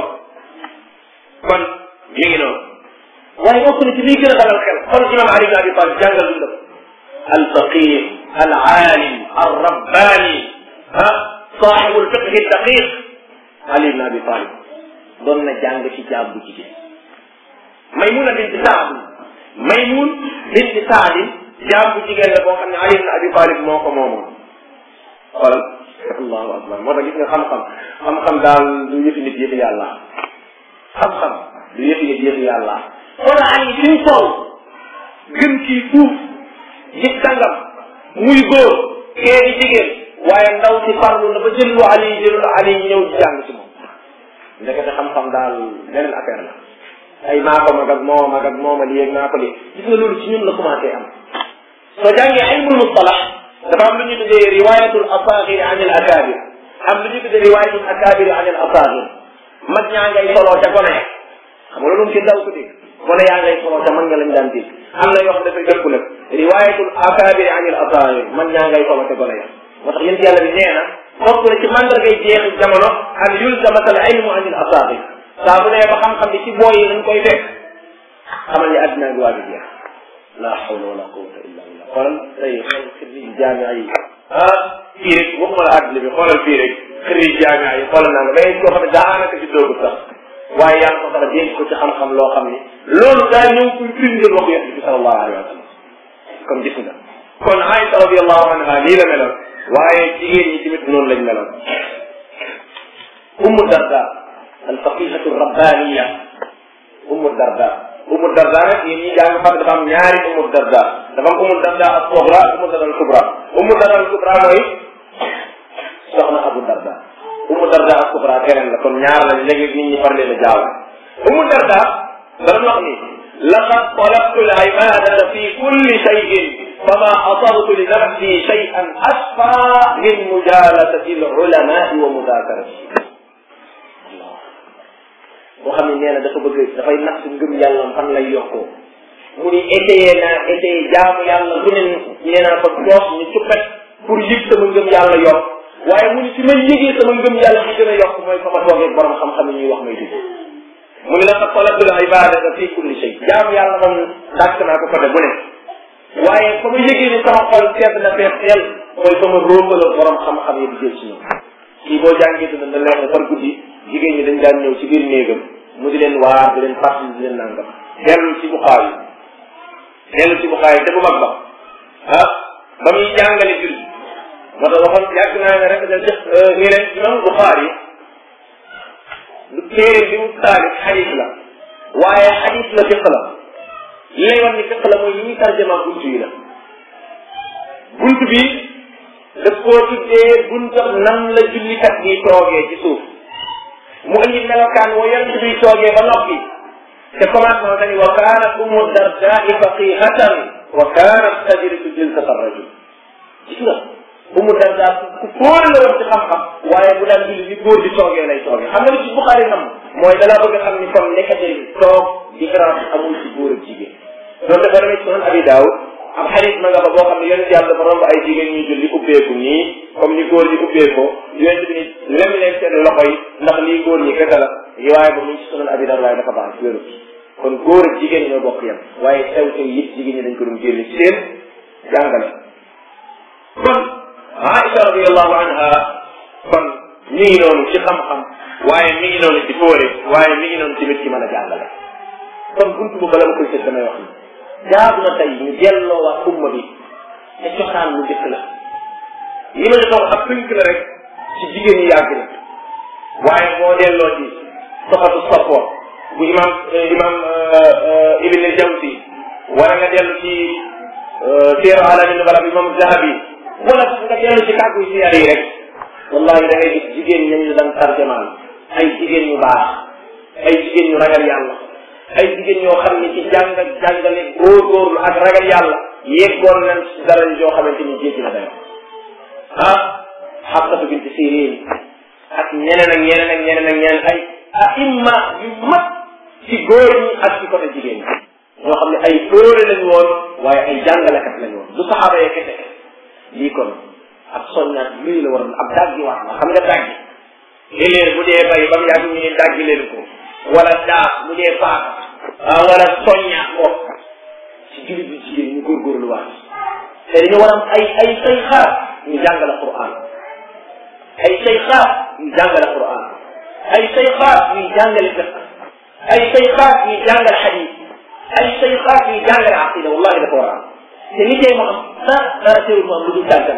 kon mi ngi noonu waaye bokk na ci liy gën a dalal xel xool imam Ali ibn Abi Talib jàngal dundam al faqih al aalim al rabbani ah saaxibu al fiqhi daqiq Ali ibn Abi Talib doon na jàng ci jaab bu jigéen Maymuna binti Saad Maymun binti Saad jaab bu jigéen la boo xam ne Ali ibn Abi Talib moo ko moomoon xoolal allahu akbar moo tax gis nga xam-xam xam-xam daal du yëfi nit yëfi yàlla xam-xam du yëfi nit yëfi yàlla wala ani fi mu toll gën kii fuuf gis sangam muy góor kee di jigéen waaye ndaw si farlu na ba jël lu ali jëlul ali ñëw di jàng ci moom ndekete xam-xam daal beneen affaire la ay maa ko mag ak moo mag ak moo ma lii ak maa ko lii gis nga loolu ci ñun la commencé am soo jàngee ilmul mustalah dafa am lu ñu tuddee riwayatul asaagir an al akabir am lu ñu tuddee riwayatul akabir an al asaagir mag ñaa ngay soloo ca gone xam nga loolu ci daw ko dégg gone yaa ngay soloo ca mag ña lañ daan dégg am na yoo xam dafay dëkku nag riwayatul akabir an al asaagir mag ñaa ngay soloo ca gone ya moo tax yéen yàlla bi nee na bokk na ci mandargay jeexi jamono an yulzamat al ilmu an al asaagir saa bu nee ba xam-xam bi ci booy yi lañ koy fekk xamal ni àddina bi waa bi jeex la hawla wala quwwata illa billah xoolal tey xool xirij jaamia yi ah fii rek waxuma la àddina bi xoolal fii rek xirij jaamia yi xoolal naa nga mais koo xam ne daanaka ci doogu sax waaye yàlla ko sax dénk ko ci xam-xam loo xam ni loolu daa ñëw kuy firndeel waxu yonent bi sallallahu alayhi wa sallam kon gis nga kon Aïsa radiallahu anha nii la meloon waaye jigéen ñi tamit noonu lañ meloon Ummu Darda al faqihatu rabbaniya Ummu Darda Ummu Darda nag yéen ñi jàng xam dafa am ñaari Ummu Darda dafa am Ummu Darda al sugra ak Ummu Darda al kubra Ummu Darda al kubra mooy soxna Abu Darda Ummu Darda al kubra keneen la kon ñaar lañ léegi nit ñi far leen a jaaw Ummu Darda dara wax ni laqad talabtu al ibadata fi kulli shay'in fama asabtu li nafsi shay'an asfa min mujalasati al ulamai wa mudakarati boo xam ne nee na dafa bëgg dafay natt ngëm yàlla fan lay yokkoo mu ni essayé naa essayé jaamu yàlla lu ne nee naa ko doos ñu cuppet pour yëg sama ngëm yàlla yokk waaye mu ni fi may yëgee sama ngëm yàlla fi gën a yokk mooy fa ma toogee borom xam-xam yi ñuy wax may dugg mu ni la ko talatul ibadata fi kulli shay jaamu yàlla moom dàkk naa ko côté bu ne waaye fa ma yëgee ni sama xol sedd na fees teel mooy fa ma róobaloo borom xam-xam yi di jël si ñoom kii boo jàngee dina da leer ne par guddi jigéen ñi dañ daan ñëw ci biir néegam mu di leen waar di leen fàttali di leen nangam dellu ci buxaar yi dellu ci buxaar yi te bu mag ba ah ba muy jàngale jur moo tax waxoon yàgg naa ne rek da def nii leen imam buxaar yi lu téere bi mu taalif xadis la waaye xadis la fiq la li lay wax ni fiq la mooy yi ñuy tarjama buntu yi la buntu bi daf koo tuddee buntu nan la jullikat bi toogee ci suuf mu indi melokaan woo yonent bi toogee ba noppi te commencement dañu wa kaanat umu dardai faqihatan wa kaanat tajrisu jilsat arrajul gis nga umu darda ku fóore la woon ci xam-xam waaye bu daan julli ni góor di toogee lay toogee xam nga li ci Buxaari nam mooy dalaa bëgg xam ni kon nekkate toog différence amul ci góor ak jigéen loolu dafa demee ci sunan abi daawud am xadis ma nga fa boo xam ne yonent yàlla dafa romb ay jigéen ñuy julli ubbeeku nii comme ni góor ñi ubbeekoo yonent bi ni lem leen seen loxo yi ndax lii góor ñi kese la waaye ba mu ngi ci sunan abi daawud waaye dafa baax wéru kon góor ak jigéen ñoo bokk yem waaye sew sew yit jigéen ñi dañ ko doon génne ci seen jàngale kon Aïcha radiallahu anha kon mi ngi noonu ci xam-xam waaye mi ngi noonu ci fóore waaye mi ngi noonu tamit ci mën a jàngale kon buntu bu bala ma koy sëg damay wax ni jaadu na tey ñu delloo waa umma bi te cosaan lu njëkk la li ma defoon ab tënk la rek ci jigéen ñi yàgg na waaye boo delloo ci soxatu soppoor bu imam imam ibn jamsi wala nga dellu ci siira alamin wala bu imam zahabi wala sax nga dellu ci kàggu siyaar yi rek wallahi da ngay gis jigéen ñañ la daan tarjamaal ay jigéen ñu baax ay jigéen ñu ragal yàlla ay jigéen ñoo xam ne ci jàng ak jàngale góorgóorlu ak ragal yàlla yeggoon nañ ci dara yoo xamante ni jéggi na dayo ah xabsatu binti sirin ak ñeneen ak ñeneen ak ñeneen ak ñeneen ay aimma yu mag ci góor ñi ak ci côté jigéen ñi ñoo xam ne ay fóore lañ woon waaye ay jàngalekat lañ woon du saxaaba yee kese lii kon ak soññaat luy la waroon ab daggi waat la xam nga daggi léeg-léeg bu dee bay ba mu yàgg ñu ne daggi leen ko wala daaf bu dee paaka ah wala soññaat ko ci jullit bi jigéen ñu góorgóorlu waat te dañu war am ay ay say xaar ñu jàngale Qur'an ay say xaar ñu jàngale Qur'an ay say xaar ñuy jàngale fiqh ay say xaar ñuy jàngale xadis ay say xaar ñuy jàngale aqida wallahi dafa war a am te li tey mu am dara dara teewul mu am lu dul tàggat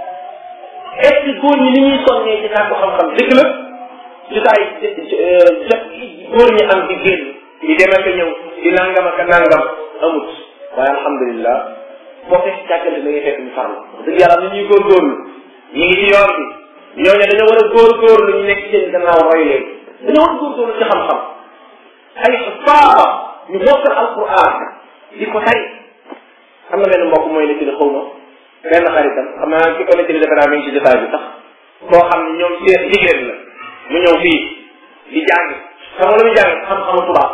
est ce que góor ñi ni ñuy sonnee ci sàkku xam-xam dëgg la jotaay jot góor ñi am di génn di dem ak ñëw di nangam ak nangam amut waaye alhamdulilah boo fekk jàkkante da ngay fekk ñu farlu wax dëgg yàlla ni ñuy góorgóorlu ñu ngi ci yoon bi ñooñu dañoo war a góorgóorlu ñu nekk seen gannaaw roy leen dañoo war a góorgóorlu ci xam-xam ay faaba ñu mokkal alquran di ko tari am na benn mbokk mooy ne ci xaw ma benn xaritam xam naa ki ko nekk defe naa mi ngi ci jotaay bi sax koo xam ne ñoom seen jigéen la mu ñëw fii di jàng xam nga lu muy jàng xam-xamu tubaab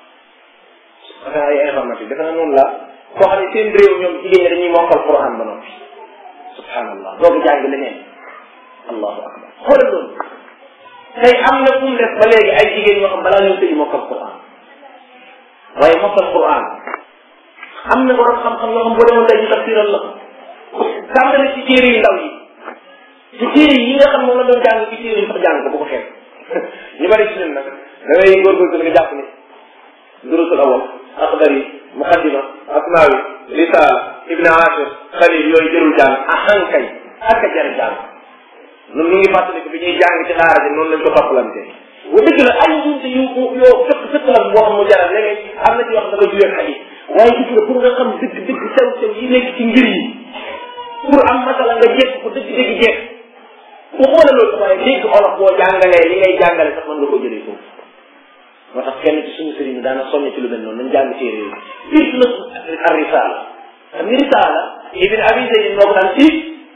dafa ay informatique defe naa noonu la koo xam ne seen réew ñoom jigéen ñi dañuy mokkal quran ba noppi subhanallah doogu jàng leneen allahu akbar xoolal loolu tey am na fu mu def ba léegi ay jigéen ñoo xam balaa ñoo tëji mokkal quran waaye mokkal quran am na borom xam-xam yoo xam boo demoon tey ñu tafsiral la tàmbale ci téere yu ndaw yi ci téere yi nga xam moom la doon jàng ci téere yi sax jàng ko bu ko xeeb ñu bari ci ñun nag da ngay góorgóorlu nga jàpp ni durusul awal axdari muqaddima asmaawi risaala ibn ashir xalil yooyu jërul jàng ahankay ak a jar jàng ñun ñu ngi fàttaliku bi ñuy jàng ci daara ji noonu lañ ko toppalante bu dëgg la ay njuumte yu yoo fëkk fëkk la boo xam mu jaral léegi am na ci wax dafa juyee xadis waaye gis nga pour nga xam dëgg dëgg sew sew yi nekk ci ngir yi pour am masala nga jekk ko dëgg dëgg jekk bu xoolee loolu waaye dégg olof boo jàngalee li ngay jàngale sax mën nga ko jëlee foofu moo tax kenn ci suñu sëriñ daana soññ ci lu mel noonu nañ jàng téere yi fii na ar risaala xam nga risaala ibn abi zayd moo ko daan fii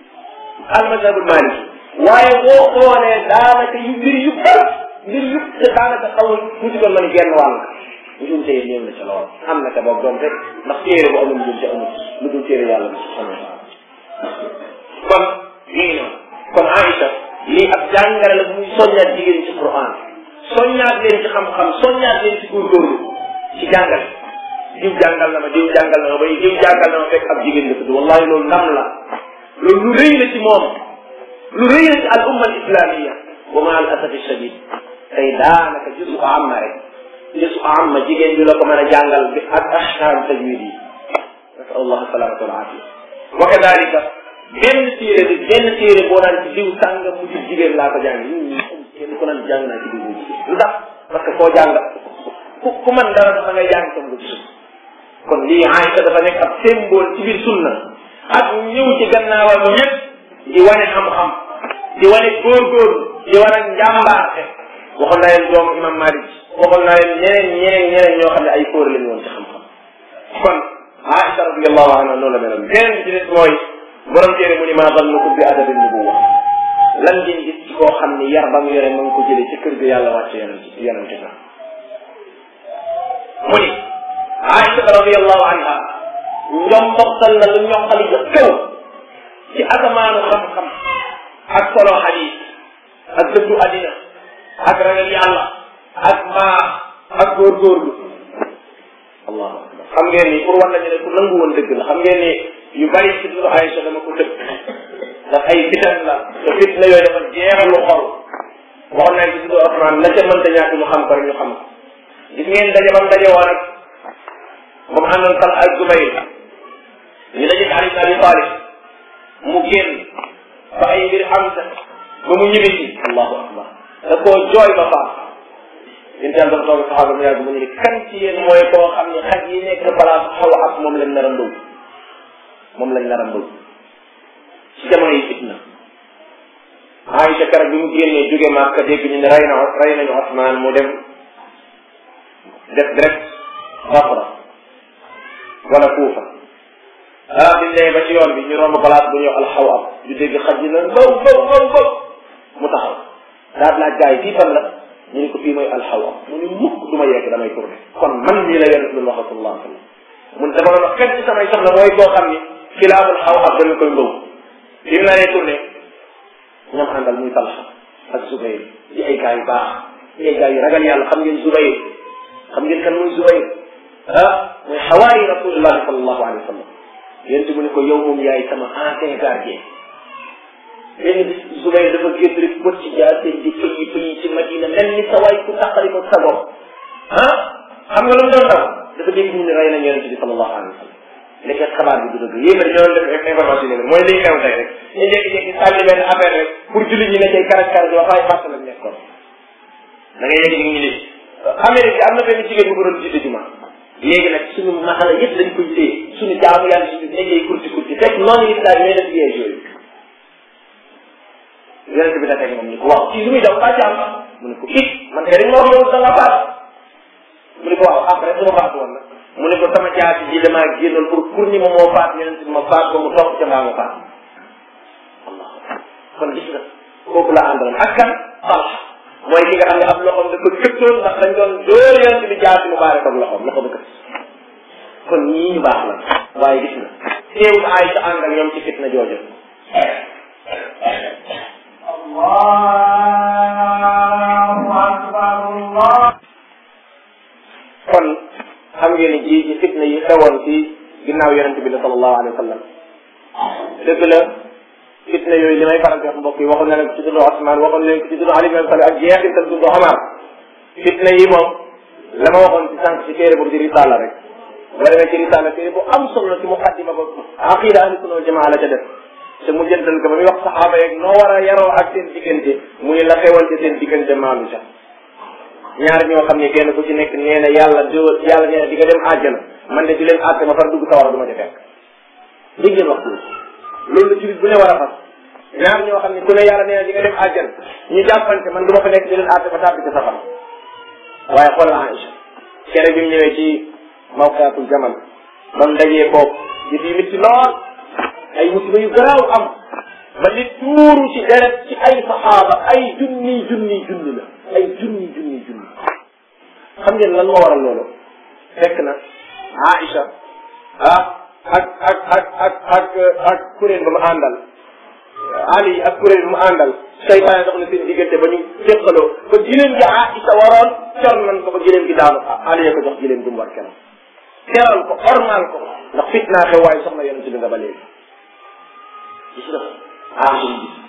al mazhabul maliki waaye boo xoolee daanaka yu mbir yu bëri mbir yu te daanaka xawul tuuti kon man genn wàll njuumte yi ñëw na ca lool am na ca boog doom rek ndax téere bu amul njuumte amul lu dul téere yàlla bi subhanahu wa taala kon mi ngi noonu kon Aïcha lii ab jàngale la muy soññaat jigéen ci Quran soññaat leen ci xam-xam soññaat leen ci góorgóorlu ci jàngale diw jàngal na ma diw jàngal na ma bay diw jàngal na ma fekk ab jigéen la tudd wallahi loolu ndam la loolu lu rëy la ci moom lu rëy la ci al umma al islamia wa ma al asafi shadid tey daanaka jusu amma rek jusu amma jigéen bi la ko mën a jàngal bi ak ahkam tajwid yi nasal allah salamata wal afia wa kadalika benn téere bi benn téere boo naan ci diw sàngam mu ci jigéen laa ko jàng ñun kenn ku naan jàng naa ci diw mu jigéen lu tax parce que koo jàng ku ku man dara dafa ngay jàng comme nga gisul kon lii Aïcha dafa nekk ab symbole ci biir sunna ak ñëw ci gannaawam ñëpp di wane xam-xam di wane góorgóorlu di wane njàmbaarte waxoon naa leen doom imam Malik waxoon naa leen ñeneen ñeneen ñeneen ñoo xam ne ay fóore lañu woon ci xam-xam kon Aïcha radiyallahu anha noonu la meloon beneen bi ci des mooy borom téere mu ni maa zannukum bi adabi nubuwa lan ngeen gis ci koo xam ni yar ba mu yore ma ngi ko jëlee ci kër ga yàlla wàcce yonent yonente sax mu ni Aïcha radiyallahu anha njomboxtal na lu ñoxali ja kaw ci asamaanu xam-xam ak solo xadis ak dëddu addina ak ragal yàlla ak mbaax ak góorgóorlu allahu akbar xam ngeen ni pour war nañu ne ku nangu woon dëgg la xam ngeen ni yu bari ci dundu Aïcha dama ko tëb ndax ay fitan la te fitna yooyu dafa jeexalu xol waxoon naa ci dundu Alxuraan la ca mënta ñàkk ñu xam ko rek ñu xam ko gis ngeen daje bam daje woon ak moom àndoon Talha ak Zubayr ñu daje Ali ibn Abi Talib mu génn ba ay mbir am sa ba mu ñibbi si allahu akbar da koo jooy ba faam yéen daal dafa toog saxaaba mu yàgg mu ne kan ci yéen mooy koo xam ne xaj yi nekk place xaw ak moom lañ nar a ndóob moom lañ nar a ndóob ci jamono yi fitna Aïcha keroog bi mu génnee jóge Màkka dégg ñu ne rey na rey nañu Osmaan mu dem def direct Basra wala Kuufa ah biñ demee ba ci yoon bi ñu romb place bu ñuy wax alxawab ñu dégg xaj yi naan baw baw baw baw mu taxaw daal laaj gars yi fii fan la ñu ne ko fii mooy alxawab mu ne mukk du ma yegg damay tourné kon man mii la yonent bi wax sallallahu alayhi wa sallam mun dama doon wax kenn ci samay soxla mooy koo xam ni xilaaful xawab dama koy mbaw bi mu naree tourné ñoom àndal muy Talha ak Zubayr di ay gars yu baax di ay gars yu ragal yàlla xam ngeen Zubayr xam ngeen kan muy Zubayr ah mooy xawaari rasulillahi sallallahu alayhi wa sallam yéen mu ne ko yow moom yaay sama ancien gardien benn bis Zubayr dafa génn rek bët ci jaase di fëyi fëyi ci Madina mel ni sa waay ku taqali ko sa bopp ah xam nga lu mu doon daw dafa dégg ñu ne rey nañ yonente bi sallallahu alayhi wa sallam léegi xabaar bi du dëgg yéen a ñoo def information yi mooy liy xew tey rek ñu jékki-jékki sànni benn affaire rek pour jullit ñi ne cay karaj karaj wax waaye fàtte lañ nekkoon da ngay yegg ñu ni Amérique am na benn jigéen bu ko doon jiite juma léegi nag suñu masala yëpp dañ koy téye suñu jaamu yàlla suñu nekkee kurti kurti fekk noonu islam ñooy def piège yooyu yonente bi dafay moom ni ko waaw kii lu muy daw kaa jaam mu ne ko it man kay dañ ma wax yow da nga faat mu ne ko waaw après su ma faatu woon nag mu ne ko sama jaasi ji damaa génnoon pour pour ni ma moo faat yonente bi ma faat ko mu topp ca mbaa ma faat allah kon gis nga kooku la àndaloon ak kan Talha mooy ki nga xam ne ab loxoom dafa këptoon ndax dañ doon dóor yonente bi jaasi mu baare koog loxoom loxo ba kët kon ñii ñu baax la waaye gis nga teewul Aïcha ànd ak ñoom ci fitna jooju allahu akbar allah kon xam ngeen ni ji ci fitna yi xewoon ci ginnaaw yonente bi la sallallahu alayhi wa sallam dëgg la fitna yooyu li may faral di wax mbokk yi waxoon na leen ko ci dundu Osman waxoon leen ko ci dundu Ali bin Abi Talib ak jeexital dundu Omar fitna yi moom la ma waxoon ci sànq ci téere boobu di risala rek boo demee ci risala téere bu am solo ci muqaddima ba aqida ahli sunna wal jamaa la ca def te mu jëndal ko ba muy wax saxaaba yeeg noo war a yaroo ak seen diggante muy la xewoon ci seen diggante maalu sax ñaar ñoo xam ne kenn ku ci nekk nee na yàlla di yàlla nee na di nga dem àjjana man de di leen àtte ma far dugg sawara du ma ca fekk dégg ngeen wax loolu loolu la jullit bu ne war a fas ñaar ñoo xam ne ku ne yàlla nee na di nga dem àjjana ñu jàppante man du ma fa nekk di leen àtte ma tàbbi ca safara waaye xool la Aïcha kere bi mu ñëwee ci mawqaatul jamal ba mu dajee foofu di fi mitti lool ay musiba yu garaaw am ba li tuuru ci deret ci ay saxaaba ay junni junni junni la ay junni junni junni xam ngeen lan moo waral loolu fekk na Aïcha ah ak ak ak ak ak ak kuréel ba mu àndal Ali ak kuréel ba mu àndal seytaane dox na seen diggante ba ñu féqaloo ba giléem gi Aïcha waroon cor nan ko ba giléem gi daanu Ali ko jox giléem gi mu war keroog teral ko ormal ko ndax fitnaa xew waaye soxna yonent bi nga ba léegi gis nga Aïcha ñu gis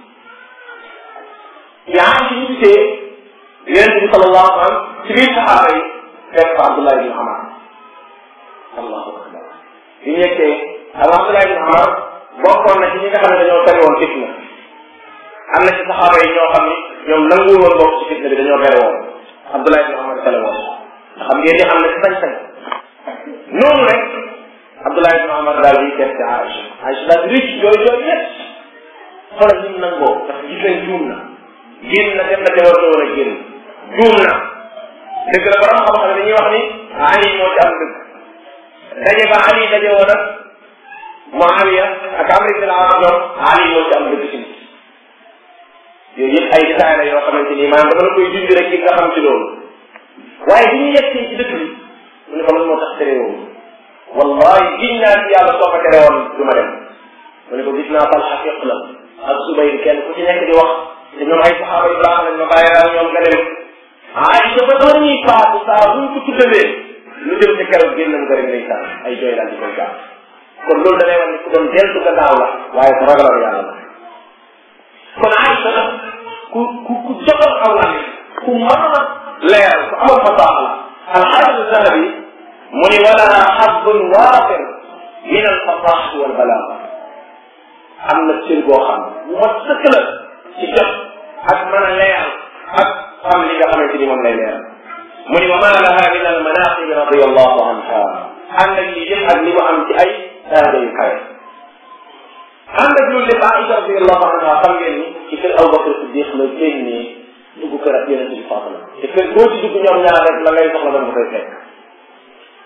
bi Aïcha ñu gisee yonent bi sallallahu alayhi wa sallam ci biir saxaaba yi fekk fa Abdullah ibn Amar allahu akbar bi ñu nekkee ak Abdullah ibn Amar bokkoon na ci ñi nga xam ne dañoo tere woon fitna am na ci saxaaba yi ñoo xam ni ñoom nanguwul woon bokk ci fitna bi dañoo tere woon Abdullah ibn Amar tere woon ndax xam ngeen ni am na ci sañ-sañ noonu rek Abdullah ibn Amar daal di def ci Aïcha Aïcha daal di rëcc jooy jooy yëpp xoolal ni mu nangoo ndax gis nañ juum na génn na dem na te war woon a génn juum na dëgg la borom xam-xam dañuy wax ni Ali moo ci am dëgg daje ba Ali daje woon ak Muawiya ak Amr ibn al-As ñoom Ali moo ci am dëgg ci nit yooyu yëpp ay détails la yoo xamante ni maanaam dama la koy junj rek ci nga xam ci loolu waaye bi ñu yegsee ci dëkk bi mu ne ko lan moo tax tere woon wallahi giñ naa ci yàlla soo ko tere woon du ma dem mu ne ko gis naa Talha fiq la ak Subayr kenn ku ci nekk di wax te ñoom ay saxaaba yu baax lañ ma bàyyi daal ñoom nga dem Aïcha ba doon ñuy faatu saa buñ ko tuddalee lu jëm ci keroog génnam nga rek ndeysaan ay jooy daal di koy gaaw kon loolu da lay wax ni ku doon deltu gannaaw la waaye ku ragaloon yàlla la kon Aïcha ku ku ku jotoon aw la ku mën a leer ku amal fasaax la alxaafis zahabi mu ni walaha xadun waafir min alfasaxati walbalaaga am na cër boo xam bu ma sëkk la ci jot ak mën a leer ak xam li nga xamante ni moom lay leer mu ni wa ma laha min almanaqib radiallahu anha ànd ak lii yëpp ak li mu am ci ay daraja yu kawe ànd ak loolu lépp Aïcha radiallahu anha xam ngeen ni ci kër Abu Bakr Siddiq la génnee dugg kër ak yeneen bi faatu la te kër boo ci dugg ñoom ñaar rek la ngay soxla doon nga koy fekk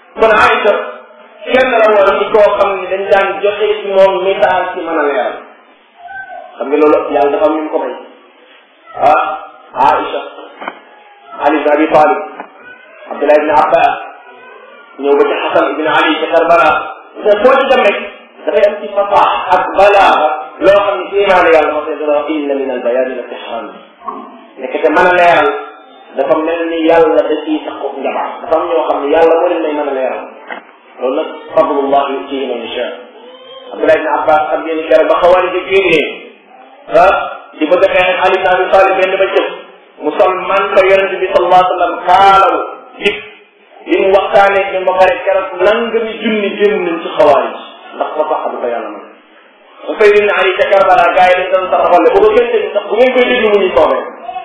kon Aïcha kenn la woon ci koo xam ne dañ daan joxe ci moom misaal ci mën a leeral xam nga loolu yàlla dafa am ñu ko may ah Aïcha Ali ibn Abi Talib Abdullah ibn Abbas ñëw ba ci Xasan ibn Ali ci Karbala te foo ci dem rek dafay am ci fasaax ak balaaga loo xam ne ci imaanu yàlla moo koy dana wax inna min al bayaani la tixraan nekk te mën a leeral dafa mel ni yàlla da ciy sax ko njabaar dafa am ñoo xam ne yàlla moo leen may mën a leeral loolu nag fadlullah yutihi man yasha Abdullah ibn Abbas ak yéen kere ba xawaari di génnee ah di bëgg a xeex ak Ali ibn Abi Talib benn ba cëf mu sol man ko yonente bi sallallahu alayhi wa sallam kaalaw dik li mu waxtaanee ñoom ba pare keroog nangami junni génn nañ ci xawaari ndax ko sax ko yàlla man bu fay lim ne Ali ca Karbala gars yi dañ doon taxawal bu ko kenn dégg sax bu ngeen koy déglu mu ñuy soobee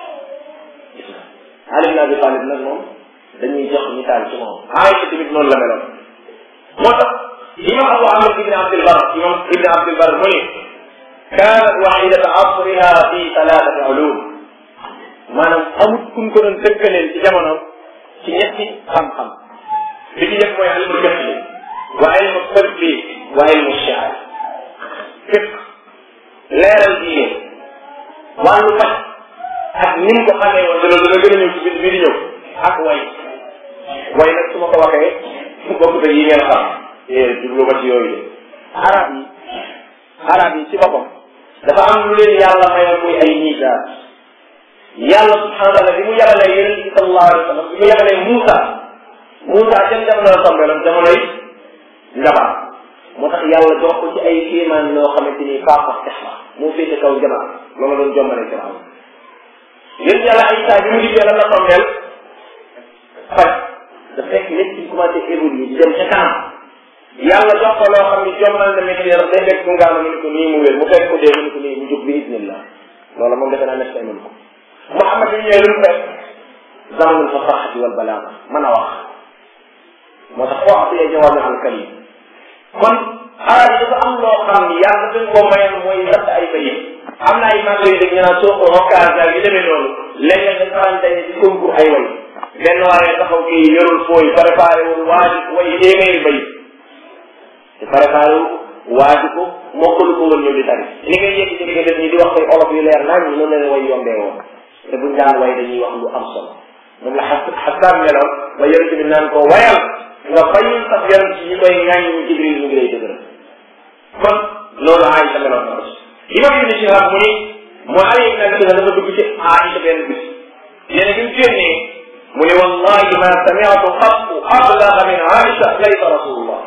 Ali ibn Abi Talib nag moom dañuy jox misaal ci moom Aïcha tamit noonu la meloon moo tax imam Abu Amr ibn Abdul Bar imam ibn Abdul Bar mu ni kaanat waxidata asriha fi talaatati ulum maanaam amut kun ko doon dëkkaleel ci jamono ci ñetti xam-xam bi ci njëkk mooy ilmu fiqh wa ilmu tibbi wa ilmu shaar fiqh leeral diine wàllu faj ak ni mu ko xamee woon te loolu dana gën a ñëw ci biir bii di ñëw ak way way nag su ma ko waxee bokk te yi ngeen xam jublu ma ci yooyu de arab yi arab yi ci boppam dafa am lu leen yàlla mayoon muy ay misaal yàlla subhanahu wa taala bi mu yabalee yonent bi sallallahu alayhi wa sallam bi mu yabalee Moussa Moussa jëm jamono la tombeeloon jamonoy njabar moo tax yàlla jox ko ci ay kéemaan yoo xamante ni faafa tex la moo féete kaw jabar loolu doon jombale ci am yéen yàlla ay saa bi mu dikkee lan la tombeel faj da fekk nit ci commencé évoluer di dem ca kanam yàlla jox ko loo xam ni jombal na métier day fekk mu ngaa mu ni ko nii mu wér mu fekk ko dee mu ni ko nii mu jóg bi isnillah loolu moom defe naa nekk mën ko Muhammad yi ñëwee lu mu fekk zamanul fasaxati wal balaaga mën a wax moo tax wax bi jawaami al kalim kon arab yi dafa am loo xam ni yàlla dañ koo mayoon mooy natt ay bayit am na ay magasin yu dégg ñu naan soo ko occasion ak yu demee noonu léeg-léeg dañ faral daje ci concours ay way benn waaye taxaw kii yorul fooy préparé wul waaju way téeméeri bayit te préparé wul waaju ko mokkalu ko woon ñëw di tari li ngay yëg ci def ñi di wax koy olof yu leer naan ñi noonu leen way yombee woon te buñ daan way dañuy wax lu am solo moom la xas xasaan meloon ba yonent bi naan ko wayal nga bañul sax yonent ci ñi koy ŋaañ ñu jibril mu ngi lay dëgëral kon loolu Aïcha meloon na imam ibn Shihab mu ni mu Ali ibn Abi Talib dafa dugg ci Aïcha benn bis nee na bi mu génnee mu ne wallahi ma sami'tu qattu ablaga min Aïcha laysa rasulullah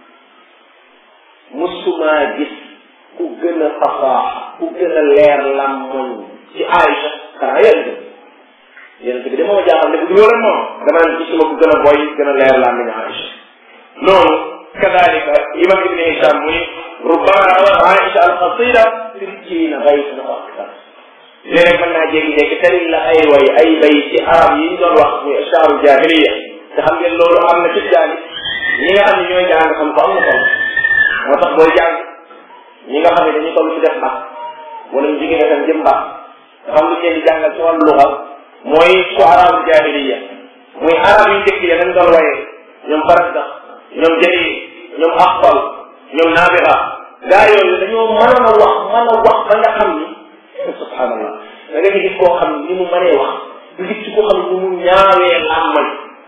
musuma gis ku gën a fasaax ku gën a leer lammoñ ci Aïcha xanaa yéen yonent bi dama ma jaaxal ne bu dul woon moom dama naan gisuma ku gën a boy gën a leer lammiñ Aïcha noonu kadalika imam ibn Hisham mu ni rubbama rawat Aïcha al-qasida sittiina baytan aw akthar léeg-léeg mën naa jékki-jékki tari la ay way ay bay ci arab yi ñu doon wax muy ashaaru jahiliya te xam ngeen loolu am na ci jaani ñi nga xam ne ñooy jàng xam ko am na solo moo tax booy jàng ñi nga xam ne dañuy toll ci def mbaax wala ñu jigéen itam jëm mbaax dafa am lu leen di jàngal ci wàllu luxa mooy suaraaru jahiliya muy arab yu njëkk ya dañ doon waye ñoom farasdax ñoom jëli ñoom axfal ñoom naabira gaa yooyu dañoo mënoon a wax mën a wax ba nga xam ni subhanallah da nga gis koo xam ni mu mënee wax du gis koo xam ni mu ñaawee làmmañ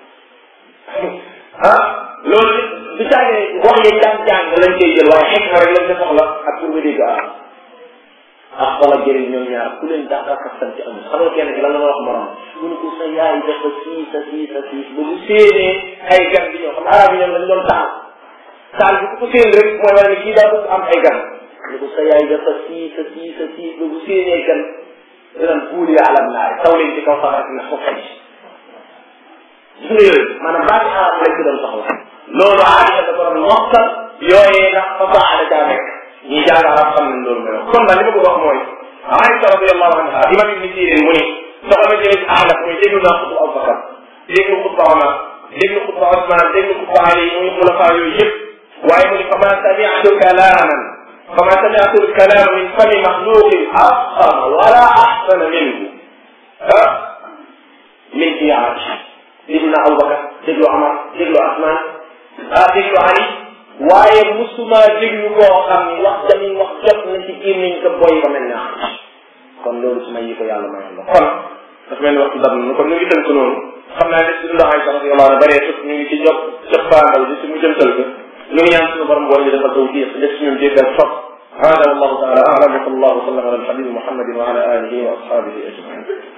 ah loolu du caagee wax ya jàng-jàng lañ koy jël waaye xekk na rek lañ ko soxla ak pour nga dégg ah ah wala jëriñ ñoom ñaar ku leen dàq ak sant amul xam nga kenn ki lan la ma wax morom mu ne ko sa yaay dafa siis sa siis sa siis ba bu séenee ay gan bi ñëw xam arab yi ñoom dañ doon taal taal bi ku ko séen rek mooy wane ne kii daa bëgg am ay gan ne ko sa yaay dafa siis sa siis sa siis ba bu séenee gan dinañ puuli alam naari taw leen ci kaw safara na ko fay gis nga yooyu maanaam baati arab lañ ci doon soxla loolu aadama da doon mokkal yooyee ndax fasaa da caa nekk ñi jàng arab xam nañ loolu mel kon daal li ma bëgg wax mooy Aïcha radiyallahu anha imam ibni Sirin mu ni soxla ma jëlee ci ahnaf muy déglu naa xutba Abubakar déglu xutba Omar déglu xutba Osman déglu xutba Ali muy xulafa yooyu yëpp waaye mu ni fama sami'tu kalaman fama sami'tu kalama min fami maxluqin afxama wala axsana minhu ah min fi Aïcha déglu naa Abubakar déglu Omar déglu Osman ah déglu Ali waaye musuma déglu koo xam ni wax dañuy wax jot na ci gémmiñ ko boy ba mel ne kon loolu su may yi ko yàlla mayoon la kon dafa mel ni waxtu dab na kon ñu ngi tënk noonu xam naa ne si dund Aysa radiyallahu anha bëree tut ñu ngi ci jot jot paandal bi si mu jëntal ko ñu ngi ñaan suñu borom bool ñu defal tawfiq def si ñun jéggal topp هذا والله تعالى اعلم وصلى الله وسلم على الحبيب محمد وعلى اله واصحابه اجمعين